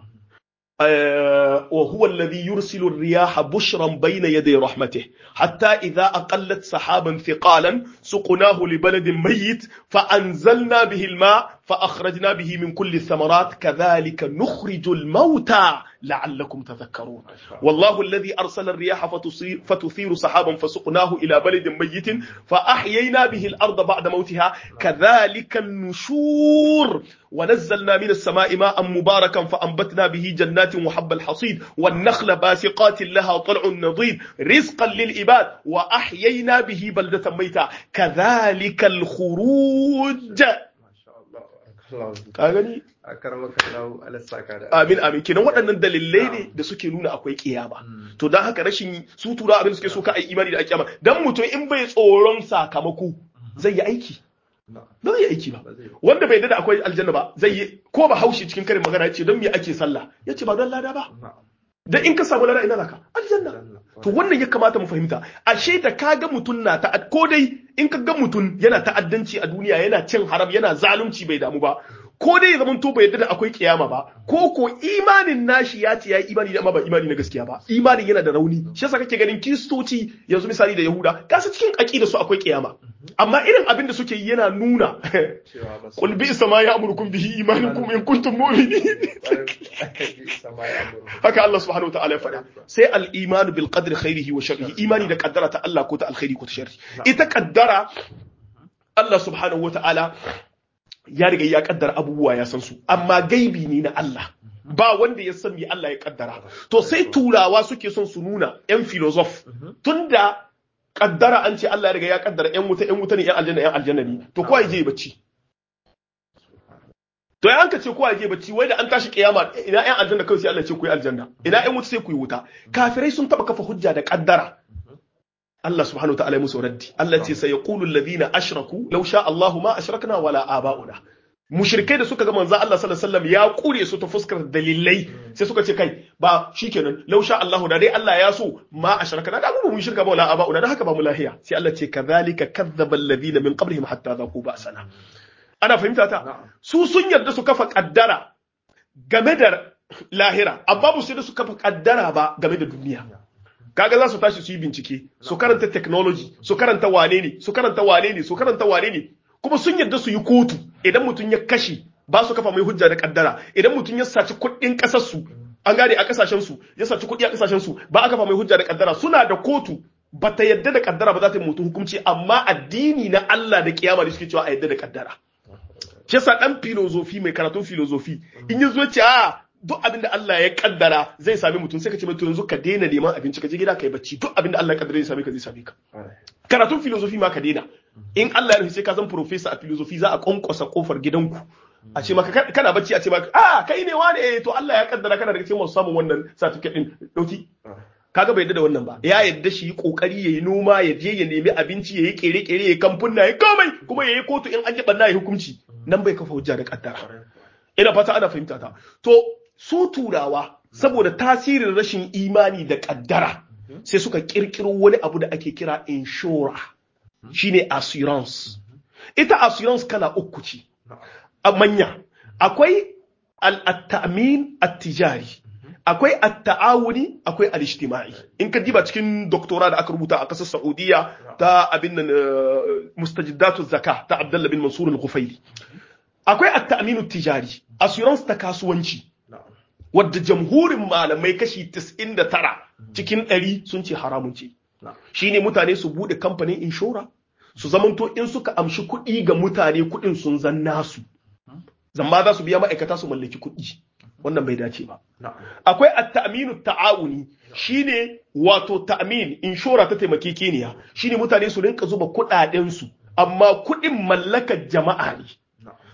وهو الذي يرسل الرياح بشرا بين يدي رحمته حتى إذا أقلت سحابا ثقالا سقناه لبلد ميت فأنزلنا به الماء فأخرجنا به من كل الثمرات كذلك نخرج الموتى لعلكم تذكرون والله الذي أرسل الرياح فتثير, فتثير سحابا فسقناه إلى بلد ميت فأحيينا به الأرض بعد موتها كذلك النشور ونزلنا من السماء ماء مباركا فأنبتنا به جنات وحب الحصيد والنخل باسقات لها طلع نضيد رزقا للعباد وأحيينا به بلدة ميتة كذلك الخروج ka gani amin amin kenan waɗannan dalilai ne da suke nuna akwai kiyama to don haka rashin su tura abin suke so ka ai imani da kiyama dan mutum in bai tsoron sakamako zai yi aiki ba zai yi aiki ba wanda bai da akwai aljanna ba zai yi ko ba haushi cikin karin magana yace don me ake sallah yace ba don lada ba dan in ka samu lada ina zaka aljanna to wannan ya kamata mu fahimta ashe da ka ga mutum na ta ko dai in ka ga mutum yana ta'addanci a duniya yana cin haram yana zalunci bai damu ba ko dai ya zamanto bai yadda da akwai kiyama ba ko ko imanin nashi ya ce ya yi imani amma ba imani na gaskiya ba imanin yana da rauni shi yasa kake ganin kiristoci yanzu misali da yahuda kasa cikin aqida su akwai kiyama amma irin abin da suke yi yana nuna qul bi sama ya amurukum bihi imanukum in kuntum mu'minin haka Allah subhanahu wataala ya faɗa sai al-imanu bil qadri khairihi wa sharrihi imani da kaddara ta Allah ko ta alkhairi ko ta sharri ita kaddara Allah subhanahu wataala ya riga ya kaddara abubuwa ya san su amma gaibi ne na Allah ba wanda ya san me Allah ya kaddara to sai turawa suke son su nuna yan filosof tunda kaddara an ce Allah ya riga ya kaddara yan wuta yan wuta ne yan aljanna yan aljanna ne to kowa ya je bacci to ya anka ce kowa ya je bacci wai da an tashi kiyama ina yan aljanna kawai sai Allah ya ce ku yi aljanna ina yan wuta sai ku yi wuta kafirai sun taba kafa hujja da kaddara Allah subhanahu wa ta'ala musu raddi Allah ce sai yaqulu alladhina ashraku law sha Allahu ma ashrakna wala aba'una mushrikai da suka ga manzo Allah sallallahu alaihi wasallam ya kure su ta fuskar dalilai sai suka ce kai ba shikenan law sha Allahu da dai Allah ya so ma ashrakna da mu shirka ba wala aba'una da haka ba mu lahiya sai Allah ce kadhalika kadzdzaba alladhina min qablihim hatta dhaqu ba'sana ana fahimta ta su sun yarda su kafa kaddara game da lahira amma ba su da su kafa kaddara ba game da duniya kaga za su tashi su yi bincike su karanta technology su karanta wane ne su karanta wane ne su karanta wane ne kuma sun yadda su yi kotu idan mutum ya kashe ba su kafa mai hujja da kaddara idan mutum ya saci kuɗin ƙasar su an gane a ƙasashen su ya saci kuɗi a ƙasashen su ba a kafa mai hujja da kaddara suna da kotu ba ta yadda da kaddara ba za ta yi mutum hukunci amma addini na Allah da kiyama da suke cewa a yadda da kaddara shi yasa dan filozofi mai karatun filozofi in ya zo ce a duk abin da Allah ya kaddara zai sami mutum sai ka ce mutum yanzu ka daina neman abinci ka je gida ka yi bacci duk abin da Allah ya kaddara zai same ka zai same ka karatun filosofi ma ka daina in Allah ya rufe sai ka zan professor a filosofi za a kwankwasa kofar gidanku a ce maka kana bacci a ce maka a kai ne wani eh to Allah ya kaddara kana daga cikin masu samun wannan certificate din dauki kaga bai yadda da wannan ba ya yadda shi kokari yayi noma ya je ya nemi abinci yayi kere kere yayi kamfunna yayi komai kuma yayi kotu in an ji banna yayi hukunci nan bai kafa hujja da kaddara ina fata ana fahimta ta to su turawa saboda tasirin rashin imani da kaddara sai suka kirkiro wani abu da ake kira inshora shine assurance ita assurance kala uku ce a manya akwai al-ta'min at-tijari akwai at-ta'awuni akwai al-ijtimai in ka diba cikin doktora da aka rubuta a kasar Saudiya ta abin nan mustajiddatu zakah ta Abdullah bin Mansur al-Ghufaili akwai at-ta'min at-tijari assurance ta kasuwanci wadda jamhurin malamai kashi 99 cikin 100 sun ce haramun ce shine mutane su bude kamfanin inshora su zamanto in suka amshi kuɗi ga mutane kuɗin sun zan nasu zamba za su biya ma'aikata su mallaki kuɗi wannan bai dace ba akwai at-ta'minu ta'awuni shine wato ta'min inshora ta taimakekeniya shine mutane su rinka zuba kuɗaɗen su amma kuɗin mallakar jama'a ne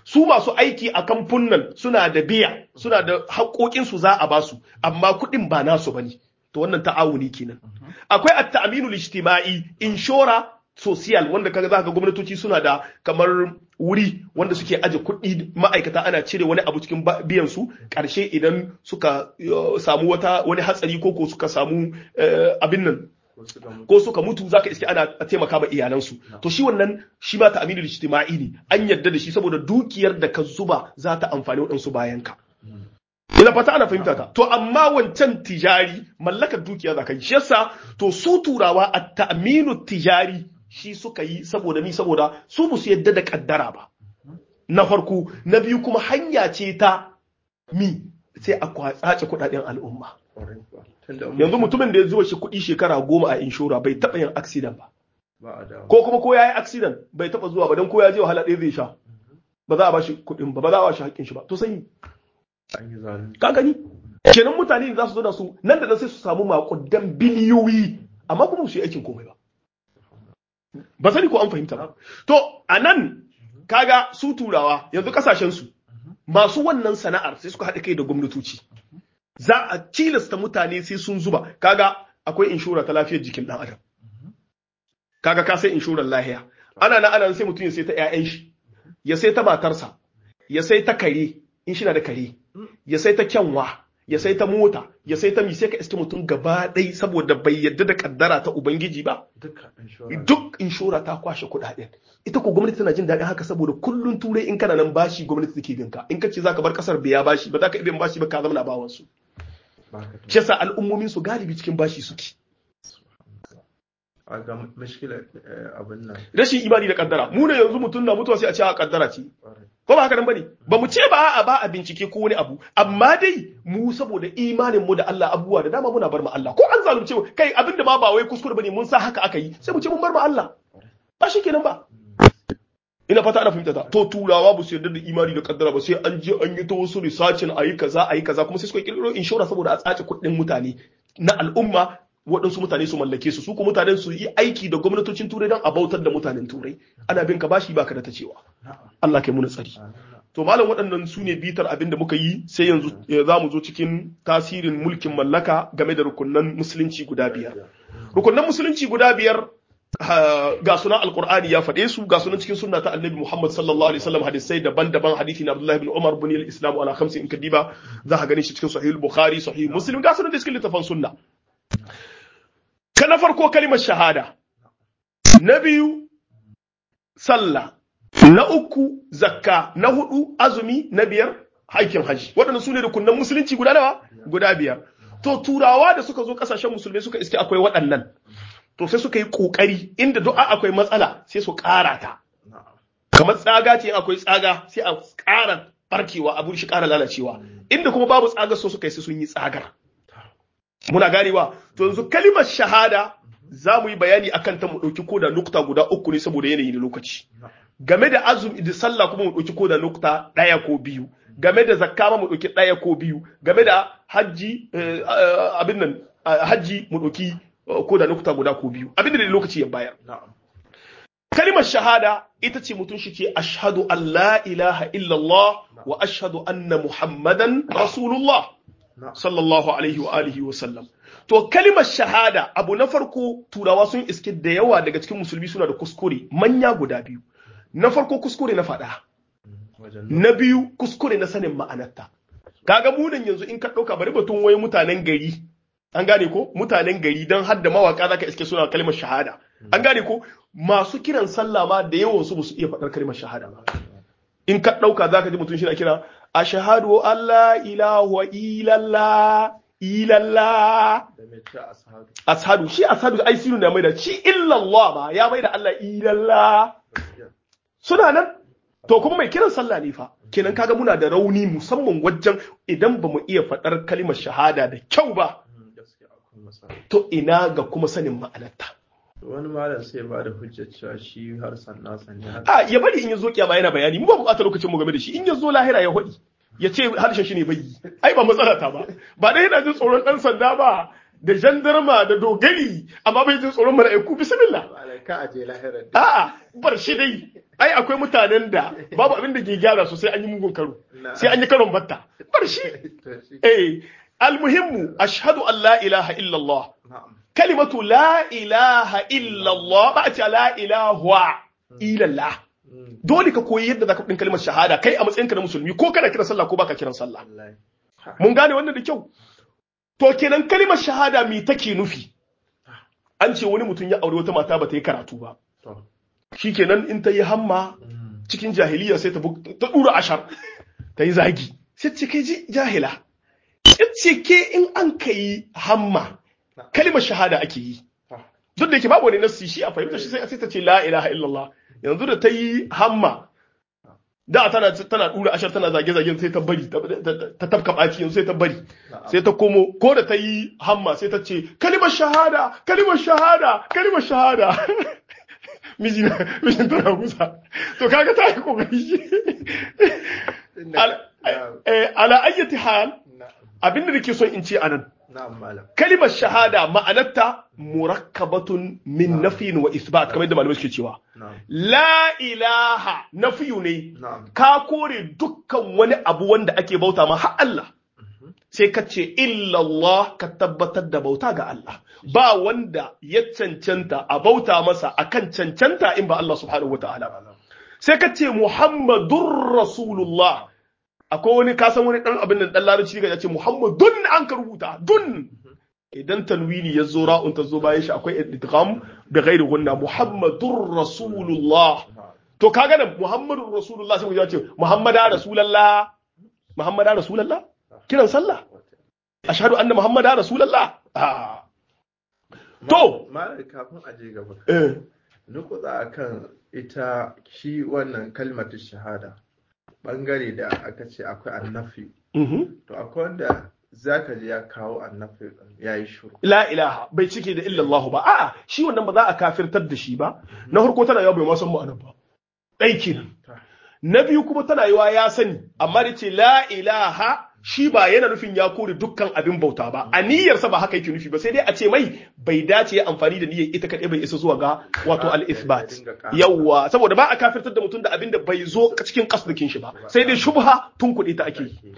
su masu aiki a kamfunan suna da biya suna da haƙoƙin su za a basu amma kuɗin ba nasu bane to wannan ta'awuni kenan akwai at-ta'minu ijtimai inshora social wanda kaga zaka ga gwamnatoci suna da kamar wuri wanda suke aje kuɗi ma'aikata ana cire wani abu cikin biyan su ƙarshe idan suka samu wata wani hatsari ko ko suka samu abin nan ko suka mutu zaka iske ana taimaka ma iyalansu to shi wannan shi ma ta'amilul ijtima'i ne an yarda da shi saboda dukiyar da ka zuba za ta amfani waɗansu bayan ka ina fata ana fahimta ta to amma wancan tijari mallakar dukiya zaka yi shi yasa to su turawa at-ta'minu tijari shi suka yi saboda ni saboda su ba su yadda da kaddara ba na farko na biyu kuma hanya ce ta mi sai a kwatsace kudaden al'umma yanzu mutumin da ya zuwa shi kuɗi shekara goma a inshora bai taɓa yin accident ba ko kuma ko ya yi accident bai taɓa zuwa ba don ko ya je wahala ɗaya zai sha ba za a bashi kuɗin ba ba za a bashi haƙƙin shi ba to sai ka gani kenan mutane za su zo da su nan da nan sai su samu maƙudan biliyoyi amma kuma su yi aikin komai ba ba sani ko an fahimta ba to a nan kaga su turawa yanzu kasashen su masu wannan sana'ar sai suka haɗa kai da gwamnatoci za a tilasta mutane sai sun zuba kaga akwai inshora ta lafiyar jikin ɗan adam kaga ka sai inshorar lahiya ana na ana sai mutum ya sai ta ƴaƴan shi ya sai ta matarsa ya sai ta kare in shi na da kare ya sai ta kyanwa ya sai ta mota ya sai ta mi sai ka iske mutum gaba ɗai saboda bai yadda da kaddara ta ubangiji ba duk inshora ta kwashe kuɗaɗen ita ko gwamnati tana jin daɗin haka saboda kullun turai in kana nan bashi gwamnati take binka in ka ce zaka bar kasar biya bashi ba za ka iya bashi ba ka zama na bawan su shi yasa al'ummomin su galibi cikin bashi suke ga mashkila abin nan rashin imani da kaddara mu ne yanzu mutum na mutuwa sai a ce a kaddara ce ko ba haka nan bane ba mu ce ba a ba a bincike ko wani abu amma dai mu saboda imanin mu da Allah abubuwa da dama muna bar mu Allah ko an zalunce mu kai abin da ma ba wai kuskure bane mun sa haka aka yi sai mu ce mun bar mu Allah ba shi kenan ba ina fata ana fahimta ta to turawa ba su yarda da imani da kaddara ba sai an je an yi ta wasu researchin ayi kaza ayi kaza kuma sai suka kirkiro inshora saboda a tsace kuɗin mutane na al'umma waɗansu mutane su mallake su su kuma mutanen su yi aiki da gwamnatocin turai don a bautar da mutanen turai ana bin ka bashi baka da ta cewa Allah kai muna tsari to malam waɗannan su ne bitar abin da muka yi sai yanzu za mu zo cikin tasirin mulkin mallaka game da rukunan musulunci guda biyar rukunan musulunci guda biyar ga sunan alqur'ani ya faɗe su ga sunan cikin sunna ta annabi muhammad sallallahu alaihi wasallam hadisai daban-daban hadisi na abdullahi ibn umar bin al-islam ala khamsi in kadiba za ka gani shi cikin sahih bukhari sahih muslim ga sunan da cikin littafin sunna ka na farko kalimar shahada na biyu sallah na uku zakka na hudu azumi na biyar aikin haji waɗannan su ne rukunan musulunci guda nawa guda biyar to turawa da suka zo ƙasashen musulmai suka iske akwai waɗannan to sai suka yi ƙoƙari inda du'a akwai matsala sai su ƙara ta kamar tsaga ce akwai tsaga sai a ƙara barkewa abun shi ƙara lalacewa inda kuma babu tsaga so suka yi sai sun yi tsagar muna ganewa to yanzu kalimar shahada za mu yi bayani akan ta mu ɗauki ko da nukta guda uku ne saboda yanayi da lokaci game da azumi da sallah kuma mu ɗauki ko da nukta ɗaya ko biyu game da zakka ma mu ɗauki ɗaya ko biyu game da hajji abin nan hajji mu ɗauki ko da nukta guda ko biyu abin da lokaci ya bayar kalimar shahada ita ce mutum shi ce ashhadu an la ilaha illallah wa ashhadu anna muhammadan rasulullah sallallahu alaihi wa alihi wa sallam to kalimar shahada abu na farko turawa sun iske da yawa daga cikin musulmi suna da kuskure manya guda biyu na farko kuskure na faɗa na biyu kuskure na sanin ma'anarta kaga munan yanzu in ka ɗauka bari batun wai mutanen gari an gane ko mutanen gari don hadda mawaka zaka iske suna kalmar shahada an gane ko masu kiran sallah ma da yawan su su iya faɗar kalmar shahada ba in ka ɗauka zaka ji mutum shi na kira ashhadu an la ilaha illallah illallah ashadu shi ashadu ai sinu ne mai da shi illallah ba ya mai da Allah illallah suna nan to kuma mai kiran sallah ne fa kenan kaga muna da rauni musamman wajen idan ba mu iya faɗar kalimar shahada da kyau ba to ina ga kuma sanin ma'anarta wani malam sai ba da hujjar cewa shi har sanna sanne a ya bari in ya zo kiyama yana bayani mu ba bukatar lokacin mu game da shi in ya zo lahira ya hudi ya ce harshen shi ne bai yi ai ba matsala ta ba ba dai yana jin tsoron dan sanda ba da jandarma da dogari amma bai jin tsoron mala'iku bismillah ka aje lahirar a'a bar shi dai ai akwai mutanen da babu abin da ke gyara su sai an yi mugun karo sai an yi karon batta bar shi eh almuhimmu ashhadu an la ilaha illallah kalimatu la ilaha illallah ba a ce la ilaha illallah dole ka koyi yadda zaka din kalmar shahada kai a matsayinka na musulmi ko kana kiran sallah ko baka kiran sallah mun gane wannan da kyau to kenan kalmar shahada me take nufi an ce wani mutum ya aure wata mata ba ta yi karatu ba shikenan in ta yi hamma cikin jahiliya sai ta dura ashar ta yi zagi sai ce kai jahila ce ke in an ka yi hamma kalimar shahada ake yi duk da yake babu wani nassi shi a fahimta shi sai ta ce la ilaha illallah yanzu da ta yi hamma da tana tana dura ashar tana zage zage sai ta bari ta tafka baki yanzu sai ta bari sai ta komo ko da ta yi hamma sai ta ce kalimar shahada kalimar shahada kalimar shahada miji na mijin tana kusa to kaga ta yi kokari shi ala ayyati hal abin da nake son in ce anan kalimar shahada ma'anarta murakkabatun min nafiyin wa isbat kamar yadda malamai suke cewa la ilaha nafiyu ne ka kore dukkan wani abu wanda ake bauta ma har Allah sai ka ce illallah ka tabbatar da bauta ga Allah ba wanda ya cancanta a bauta masa akan cancanta in ba Allah subhanahu wataala ba sai ka ce muhammadur rasulullah akwai wani kasan wani dan abin da dan larabci ga ya ce muhammadun an ka rubuta dun idan tanwini ya zo ra'un ta zo bayan shi akwai idgham da ghairi gunna muhammadur rasulullah to kaga nan muhammadur rasulullah sai ku ce muhammada rasulullah muhammada rasulullah kiran sallah ashhadu anna muhammada rasulullah to malai kafin a je gaba eh nukuza akan ita shi wannan kalmatu shahada bangare da aka ce akwai annafi to akwai wanda zaka ji ya kawo annafi ya yi shuru la ilaha bai cike da illallahu ba a'a shi wannan ba za a kafirtar da shi ba na farko tana yawa bai ma san ma'anar ba ɗai kenan na biyu kuma tana yawa ya sani amma da ce la ilaha shi ba yana nufin ya kore dukkan abin bauta ba a niyyarsa ba haka yake nufi ba sai dai a ce mai bai dace ya amfani da niyyar ita kaɗai bai isa zuwa ga wato al-isbat yawwa saboda ba a kafirtar da mutum da abin da bai zo cikin kasdukin shi ba sai dai shubha tun kuɗi ta ake yi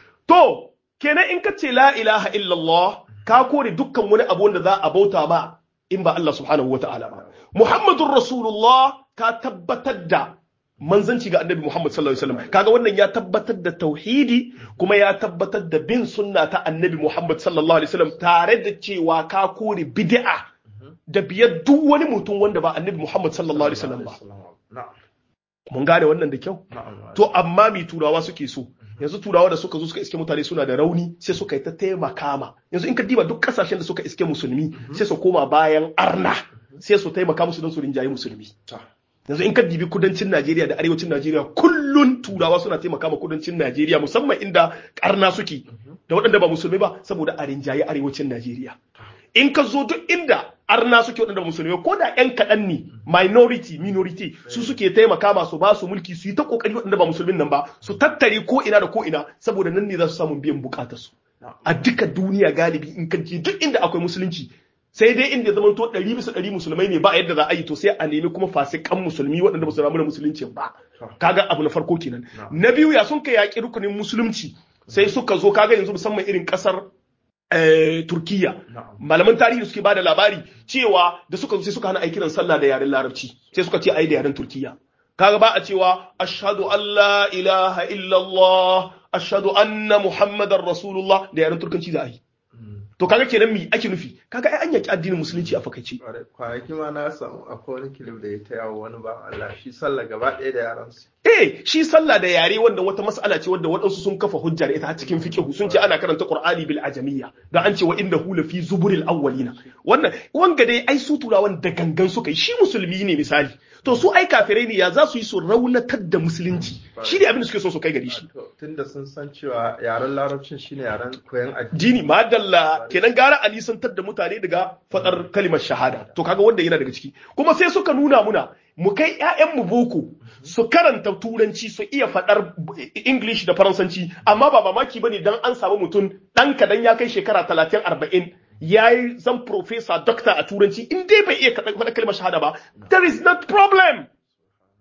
to kenan in ka ce la ilaha illallah ka kore dukkan wani abu wanda za a bauta ma in ba Allah subhanahu wata'ala ba muhammadur rasulullah ka tabbatar da manzanci ga annabi Muhammad sallallahu alaihi wasallam kaga wannan ya tabbatar da tauhidi kuma ya tabbatar da bin sunna ta annabi Muhammad sallallahu alaihi wasallam tare da cewa ka kore bid'a da biyar duk wani mutum wanda ba annabi Muhammad sallallahu alaihi wasallam ba mun gane wannan da kyau to amma mi turawa suke so yanzu turawa da suka zo suka iske mutane suna da rauni sai suka yi ta taimaka ma yanzu in ka diba duk kasashen da suka iske musulmi sai su koma bayan arna sai su taimaka musu don su rinjaye musulmi yanzu in ka dibi kudancin Najeriya da arewacin Najeriya kullun turawa suna taimaka ma kudancin Najeriya musamman inda karna suke da waɗanda ba musulmi ba saboda a rinjaye arewacin Najeriya in ka zo duk inda arna suke waɗanda ba musulmi ko da ƴan kaɗan ne minority minority su suke taimaka ma su ba su mulki su yi ta kokari waɗanda ba musulmin nan ba su tattare ko ina da ko ina saboda nan ne za su samu biyan bukatarsu a duka duniya galibi in ka je duk inda akwai musulunci sai dai inda zaman to ɗari bisa ɗari musulmai ne ba yadda za a yi to sai a nemi kuma fasikan musulmi waɗanda ba su ramu da musulunci ba kaga abu na farko kenan na biyu ya sun kai yaƙi rukunin musulunci sai suka zo kaga yanzu musamman irin ƙasar Turkiya malaman tarihi suke bada labari cewa da suka zo sai suka hana aikiran sallah da yaren larabci sai suka ce ai da yaren Turkiya kaga ba a cewa ashhadu an la ilaha illallah ashhadu anna muhammadar rasulullah da yaren turkanci za a yi to kaga kenan mi ake nufi kaga ai an yaki addinin musulunci a fakaice kwanaki ma na samu akwai wani kilif da ya ta yawo wani ba Allah shi sallah gaba ɗaya da yaran su eh shi sallah da yare wanda wata mas'ala ce wanda waɗansu sun kafa hujja da ita har cikin fiqh sun ce ana karanta qur'ani bil ajamiyya da an ce wa innahu la fi zuburil awwalina wannan wanga dai ai su turawan da gangan suka yi shi musulmi ne misali to su ai kafirai ne ya za su yi su raunatar da musulunci shi ne abin da suke so su kai gari shi tunda sun san cewa yaren larabcin shine yaren koyon addini dini madalla kenan gara a nisantar da mutane daga fadar kalimar shahada to kaga wanda yana daga ciki kuma sai suka nuna muna mu kai mu boko su karanta turanci su iya fadar english da faransanci amma ba mamaki bane dan an samu mutum dan kadan ya kai shekara 30 40 ya yi zan professor doctor a turanci in dai bai iya faɗa kalmar shahada ba there is not problem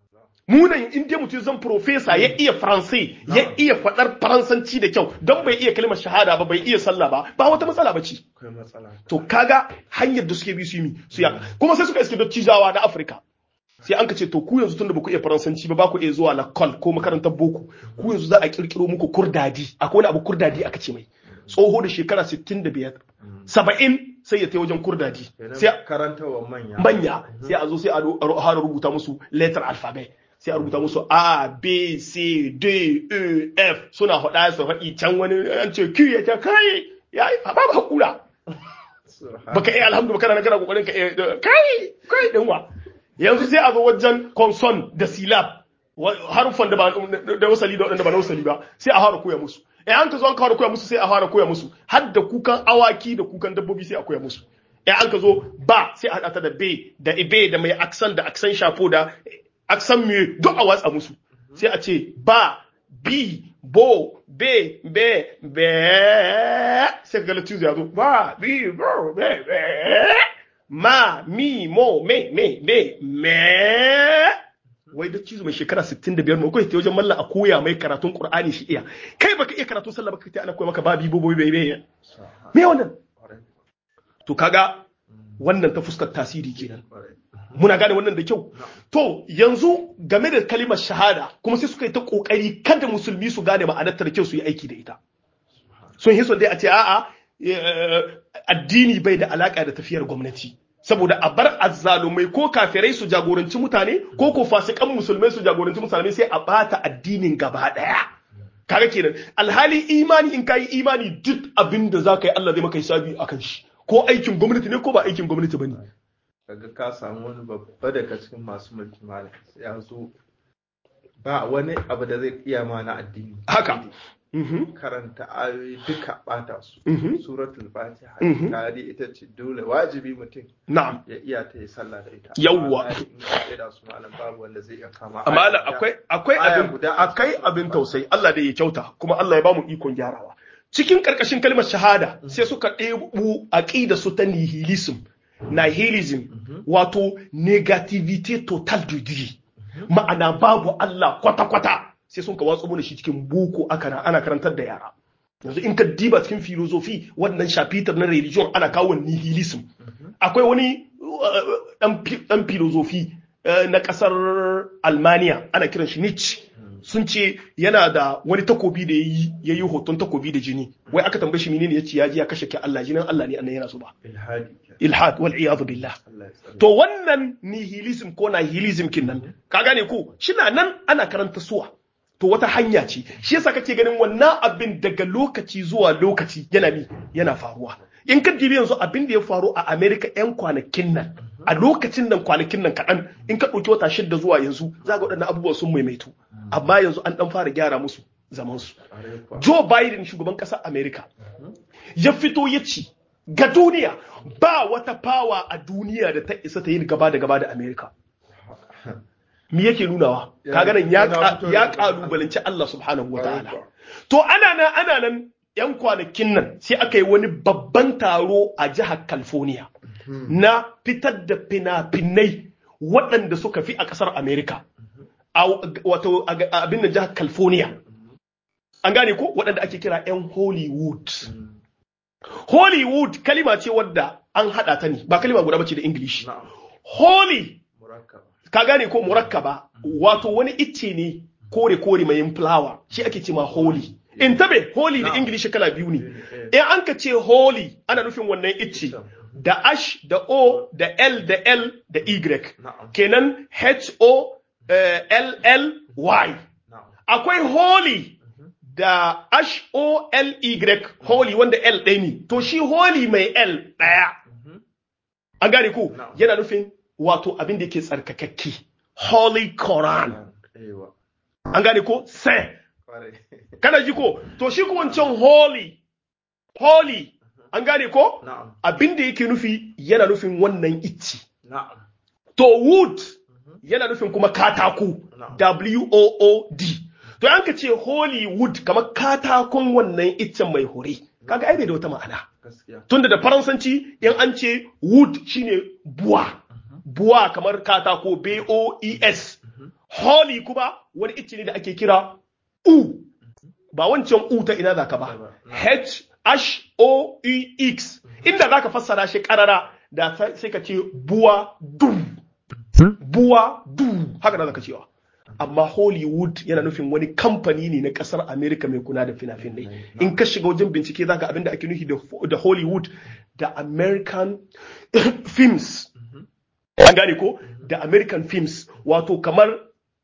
munan in dai mutum zan profesa ya iya faransai ya iya faɗar faransanci da kyau don bai iya kalmar shahada ba bai iya sallah ba ba wata matsala ba ce akwai matsala to kaga hanyar da suke bi su yi mi su ya kuma sai suka iske dattijawa na afirka sai an ka ce to ku yanzu tunda ba ku iya faransanci ba ba ku iya zuwa lakol ko makarantar boko ku yanzu za a kirkiro muku kurdadi akwai wani abu kurdadi aka ce mai tsoho da shekara 65 70 sai ya tai wajen kurdadi sai kenan karantawa manya manya sai a zo sai a ro- a fara rubuta musu letter alphabet sai a rubuta musu a b c d e f suna faɗa su faɗi can wani an ce q ya ce kai ya babu hakura Subhan- baka iya alhamdu kana na kana kokarin ka iya kai kai din wa yanzu sai a zo wajen conson da silab wa- harufan da ba da wasali da wadanda ba na wasali ba sai a fara koya musu eh an ka zo an ka fara koya musu sai a fara koya musu har da kukan awaki da kukan dabbobi sai a koya musu eh an ka zo ba sai a hada ta da be da ibe da mai aksan da aksan shafo da aksan me duk a watsa musu sai a ce ba bi bo be be be sai ka ga latizu ya zo ba bi bo be be ma mi mo me me me me wai da cizo mai shekara 65 mai kai ta wajen mallan a koya mai karatun qur'ani shi iya kai baka iya karatun sallah baka ta ana koya maka babi bo bo be be Subhan- me wannan kwarai, to kaga wannan ta fuskar tasiri kenan kwarai. muna gane wannan da kyau to yanzu game da kalimar shahada kuma sai suka yi ta kokari kada musulmi su gane ma'anar ta da kyau su yi aiki da ita sun yi son dai a ce a'a eh, addini bai da alaka da tafiyar gwamnati saboda a bar azzalumai ko kafirai su jagoranci mutane ko ko fasikan musulmai su jagoranci mutane sai a bata addinin gaba daya kaga kenan alhali imani in kayi imani duk abin da za ka yi Allah zai maka hisabi akan shi ko aikin gwamnati ne ko ba aikin gwamnati bane kaga ka samu wani babba daga cikin masu mulki malam sai ya zo ba wani abu da zai iya ma na addini haka Mhm. karanta ayoyi duka bata su Mhm. suratul fatiha Mhm. kari ita ce dole wajibi mutum na'am ya iya ta yi sallah da ita Yawwa. Amma in ka tsaya da su malam babu wanda zai iya kama amma aya Allah guda. akwai akwai Aya abin guda a akai cikin abin Qur'ani. tausayi Allah da ya kyauta kuma Allah ya bamu ikon gyarawa cikin karkashin kalmar shahada sai suka ɗebu aqida su ta nihilism nihilism wato negativity total du dire ma'ana babu Allah kwata kwata sai sun ka watsu mana shi cikin boko aka ana karantar da yara yanzu in ka diba cikin filozofi wannan shafitar na religion ana kawo nihilism akwai wani uh, dan fi- dan filozofi uh, na kasar Almania ana kiran shi Nietzsche sun ce yana da wani takobi da yayi yayi hoton takobi da jini wai aka tambaye shi menene yace ya ji ya kashe ki Allah jinin Allah ne annan yana so ba ilhadi ke ilhad wal iyad billah Allah ya tsare to wannan nihilism ko nihilism kin nan ka gane ko shina nan ana karanta suwa to wata hanya ce shi yasa kake ganin wannan abin daga lokaci zuwa lokaci yana mi yana faruwa in ka dibi yanzu abin da ya faru a America yan kwanakin nan a lokacin nan kwanakin nan kaɗan in ka ɗauki wata shida zuwa yanzu za ga waɗannan abubuwa sun maimaitu amma yanzu an ɗan fara gyara musu zaman su Ƙwarai kuwa. Joe Biden shugaban ƙasar Amerika ya fito ya ce ga duniya ba wata fawa a duniya da ta isa ta yi gaba da gaba da Amerika. Me yake nunawa? Ya- Kaga nan ya yana ka- fito da- ya kalubalanci Allah subhanahu wa Ƙwarai ta'ala. kuwa. To ana nan ana nan ‘yan kwanakin nan sai aka yi wani babban taro a jihar California na fitar da fina-finai waɗanda suka fi a ƙasar Amerika. A wato a ga- abin da jihar California. An gane ko waɗanda ake kira ‘yan Hollywood. Hollywood kalima ce wadda an haɗa ta ne, ba kalima guda bace da English. Na'am. Holy, Murakkab. ka gane ko murakkaba, wato wani icce ne kore-kore mai yin flower, shi ake ce ma holy. In tabe, holy da Na'am. English kala biyu ne. Eh, In an ka ce holy, ana nufin wannan icce, da H, da O, da L, da L, da Y. Na'am. Kenan H-O, eh, L-L-Y. Na'am. akwai holy da H-O-L-Y holy wanda L ɗaya ne to shi holy mai L ɗaya an gane ko Na'am. yana nufin wato abin da yake tsarkakakke holy Quran Ewa. an gane ko sai Ƙwarai. kana ji ko to shi ko wancan holy holy an gane ko Na'am. abin da yake nufi yana nufin wannan icci Na'am. To wood yana nufin kuma katako Na'am. W-O-O-D. To an ka ce Hollywood kamar katakon wannan iccen mai hure. Kaga ai bai da wata ma'ana. Gaskiya. Tunda da Faransanci in an ce wood shine buwa. Buwa kamar katako B-O-E-S. holy kuma wani icce ne da ake kira u ba wancan u ta ina zaka ba h h o e x inda zaka fassara shi karara da sai ka ce buwa du buwa du haka da zaka cewa amma Hollywood yana nufin wani kamfani ne na kasar America mai kula da fina-finai in ka shiga wajen bincike zaka abin da ake nufi da Hollywood da American films an gane ko da American films wato kamar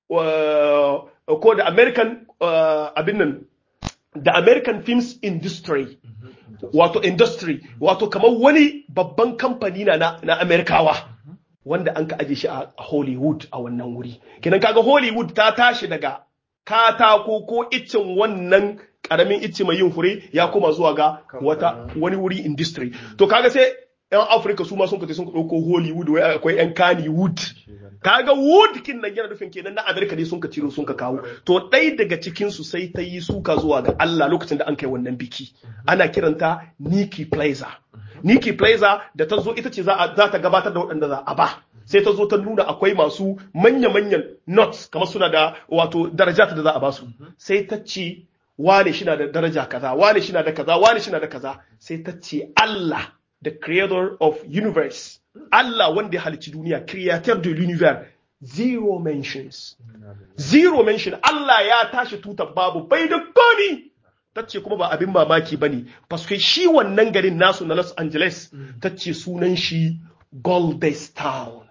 ko da American abin nan da American films industry wato industry wato kamar wani babban kamfani na na Amerikawa wanda an ka aje shi a Hollywood a wannan wuri kenan kaga Hollywood ta tashi daga katako ko iccen wannan karamin icce mai yin fure ya koma zuwa ga wata wani wuri industry to kaga sai yan Afirka su ma sun kace sun dauko Hollywood wai akwai yan Kannywood kaga wood kin nan yana nufin kenan na Amerika ne sun ka ciro sun ka kawo to ɗaya daga cikin su sai ta yi suka zuwa ga Allah lokacin da an kai wannan biki ana kiranta Nikki Plaza Nikki Plaza da ta zo ita ce za ta gabatar da waɗanda za a ba sai ta zo ta nuna akwai masu manya-manyan nuts kamar suna da wato daraja da za a ba su sai ta ce wane shi na da daraja kaza wane shi na da kaza wane shi na da kaza sai ta ce Allah the creator of universe Allah wanda ya halicci duniya creator de l'univers zero mentions zero mention Allah ya tashi tutar babu bai da komi ta ce kuma ba abin mamaki ba ne paske shi wannan garin nasu na Los Angeles ta ce sunan shi Goldestown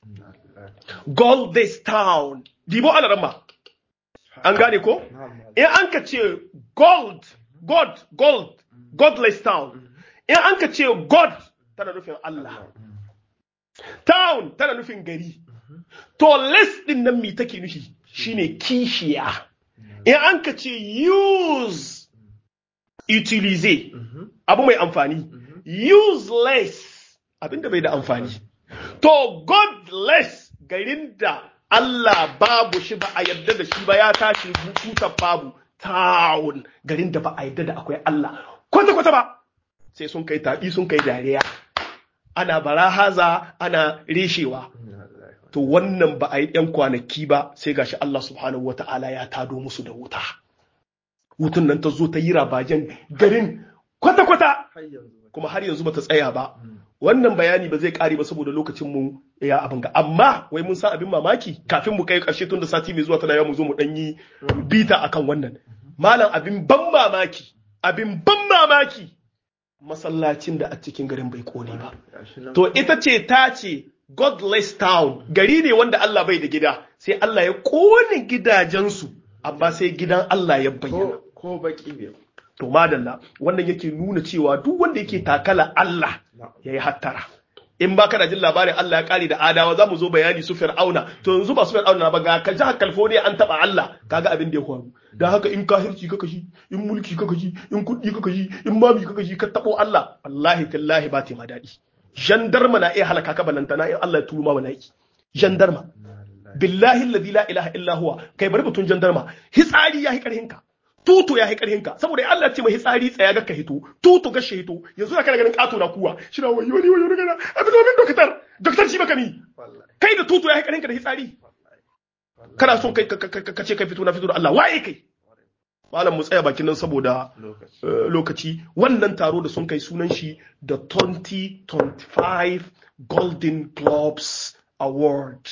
Goldestown dibo ana ramma an gane ko in an ka ce gold god gold godless town in an ka ce god tana nufin Allah town tana nufin gari to less din nan mi take nufi shine kishiya in an ka ce use utilize abu mai amfani useless abinda bai da amfani to godless garin da Allah babu shi ba a yarda da shi ba ya tashi tutar babu town garin da ba a yarda da akwai Allah kwata-kwata ba sai sun kai taɓi sun kai dariya ana barahaza ana reshewa to wannan ba a yi ‘yan kwanaki ba sai gashi Allah subhanahu wa ta'ala ya tado musu da wuta wutun nan ta zo ta yi rabajen garin kwata-kwata kuma har yanzu ba ta tsaya ba wannan bayani ba zai kare ba saboda lokacin mu ya abin ga amma wai mun san abin mamaki kafin mu kai karshe tun da sati mai zuwa tana yawa mu zo mu dan yi bita akan wannan malam abin ban mamaki abin ban mamaki masallacin da a cikin garin bai kone ba to ita ce ta ce godless town gari ne wanda Allah bai da gida sai Allah ya kone gidajensu amma sai gidan Allah ya bayyana ko baki ne to madalla wannan yake nuna cewa duk wanda yake takala Allah ya yi hattara in ba kana jin labarin Allah ya kare da adawa za mu zo bayani su fir'auna to yanzu ba su fir'auna ba ga ka jihar California an taba Allah kaga abin da ya faru dan haka in kahirci kaka shi in mulki kaka shi in kuɗi kaka shi in mami kaka shi ka tabo Allah wallahi tallahi ba ta ma daɗi jandarma na iya halaka ka balantana in Allah ya turo ma bala'i jandarma billahi alladhi la ilaha illa huwa kai bari batun jandarma hitsari ya hi karhin ka tutu ya karhin ka saboda Allah ce mai hitsari tsaya ga ka hito tutu ga shi hito yanzu da kana ganin kato na kuwa shi na wayo ni wayo daga abin domin doktor doktor shi baka ni kai da tutu ya karhin ka da hitsari kana son kai ka ce kai fito na fito da Allah waye kai malam mu tsaya bakin nan saboda lokaci wannan taro da sun kai sunan shi da 2025 Golden Globes Award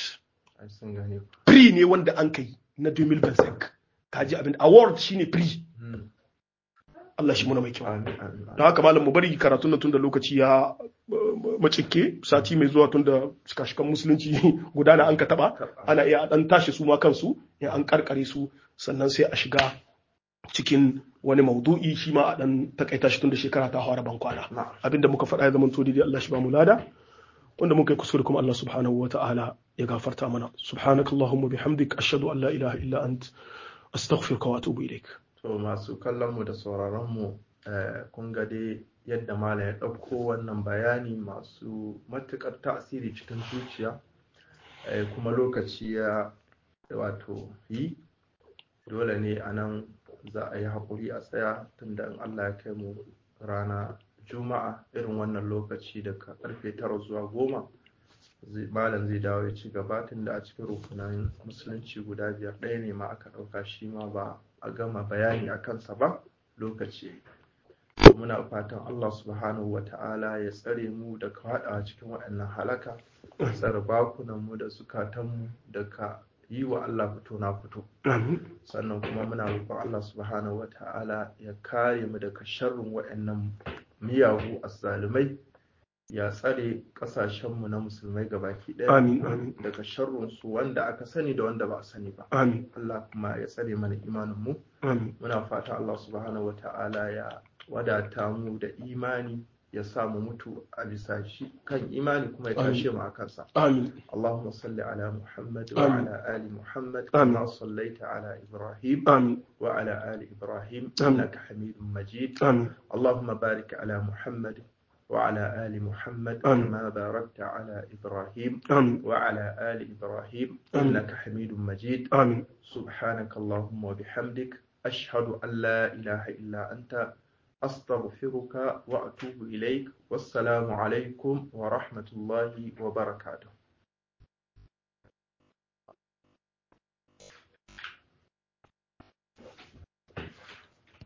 Pri ne wanda an kai na 2025 kaji abin award shine free Allah shi muna mai kyau don haka malam mu bari karatun nan tun da lokaci ya macike sati mai zuwa tun da shikashikan musulunci gudana an ka taba ana iya dan tashi su ma kansu ya an karkare su sannan sai a shiga cikin wani maudu'i shi ma a dan takaita shi tun da shekara ta fara ban kwana abinda muka faɗa ya zama to daidai Allah shi ba mu lada wanda muka yi kuskure kuma Allah subhanahu wa ta'ala ya gafarta mana subhanakallahumma bihamdik ashhadu an la ilaha illa ant astaghfiruka wa atubu ilaik to masu kallon mu da sauraron mu kun ga dai yadda malam ya ɗauko wannan bayani masu matuƙar tasiri cikin zuciya kuma lokaci ya wato yi dole ne a nan za a yi haƙuri a tsaya tunda in Allah ya kai mu rana juma'a irin wannan lokaci daga karfe tara zuwa goma malam zai dawo ya ci gaba tun da a cikin rukunan musulunci guda biyar ɗaya ne ma aka ɗauka shi ma ba a gama bayani a kansa ba lokaci muna fatan Allah subhanahu wa ta'ala ya tsare mu da haɗa cikin waɗannan halaka ya tsare bakunanmu da zukatanmu da ka yi wa Allah fito na fito sannan kuma muna roƙon Allah subhanahu wa ta'ala ya kare mu daga sharrin waɗannan miyagu azzalumai ya tsare ƙasashenmu na musulmai gabaki ɗaya daga sharrunsu wanda aka sani da wanda ba a sani ba Allah kuma ya tsare mana imaninmu muna fata Allah subhanahu wa ta'ala ya wadata mu da imani ya sa mu mutu a bisa shi kan imani kuma ya tashe mu a kansa Allahumma salli ala Muhammad wa ala ali Muhammad kama sallaita ala Ibrahim wa ala ali Ibrahim innaka Hamidum Majid Allahumma barik ala Muhammad وعلى آل محمد كما باركت على إبراهيم آمين. وعلى آل إبراهيم آمين. إنك حميد مجيد آمين سبحانك اللهم وبحمدك أشهد أن لا إله إلا أنت أستغفرك وأتوب إليك والسلام عليكم ورحمة الله وبركاته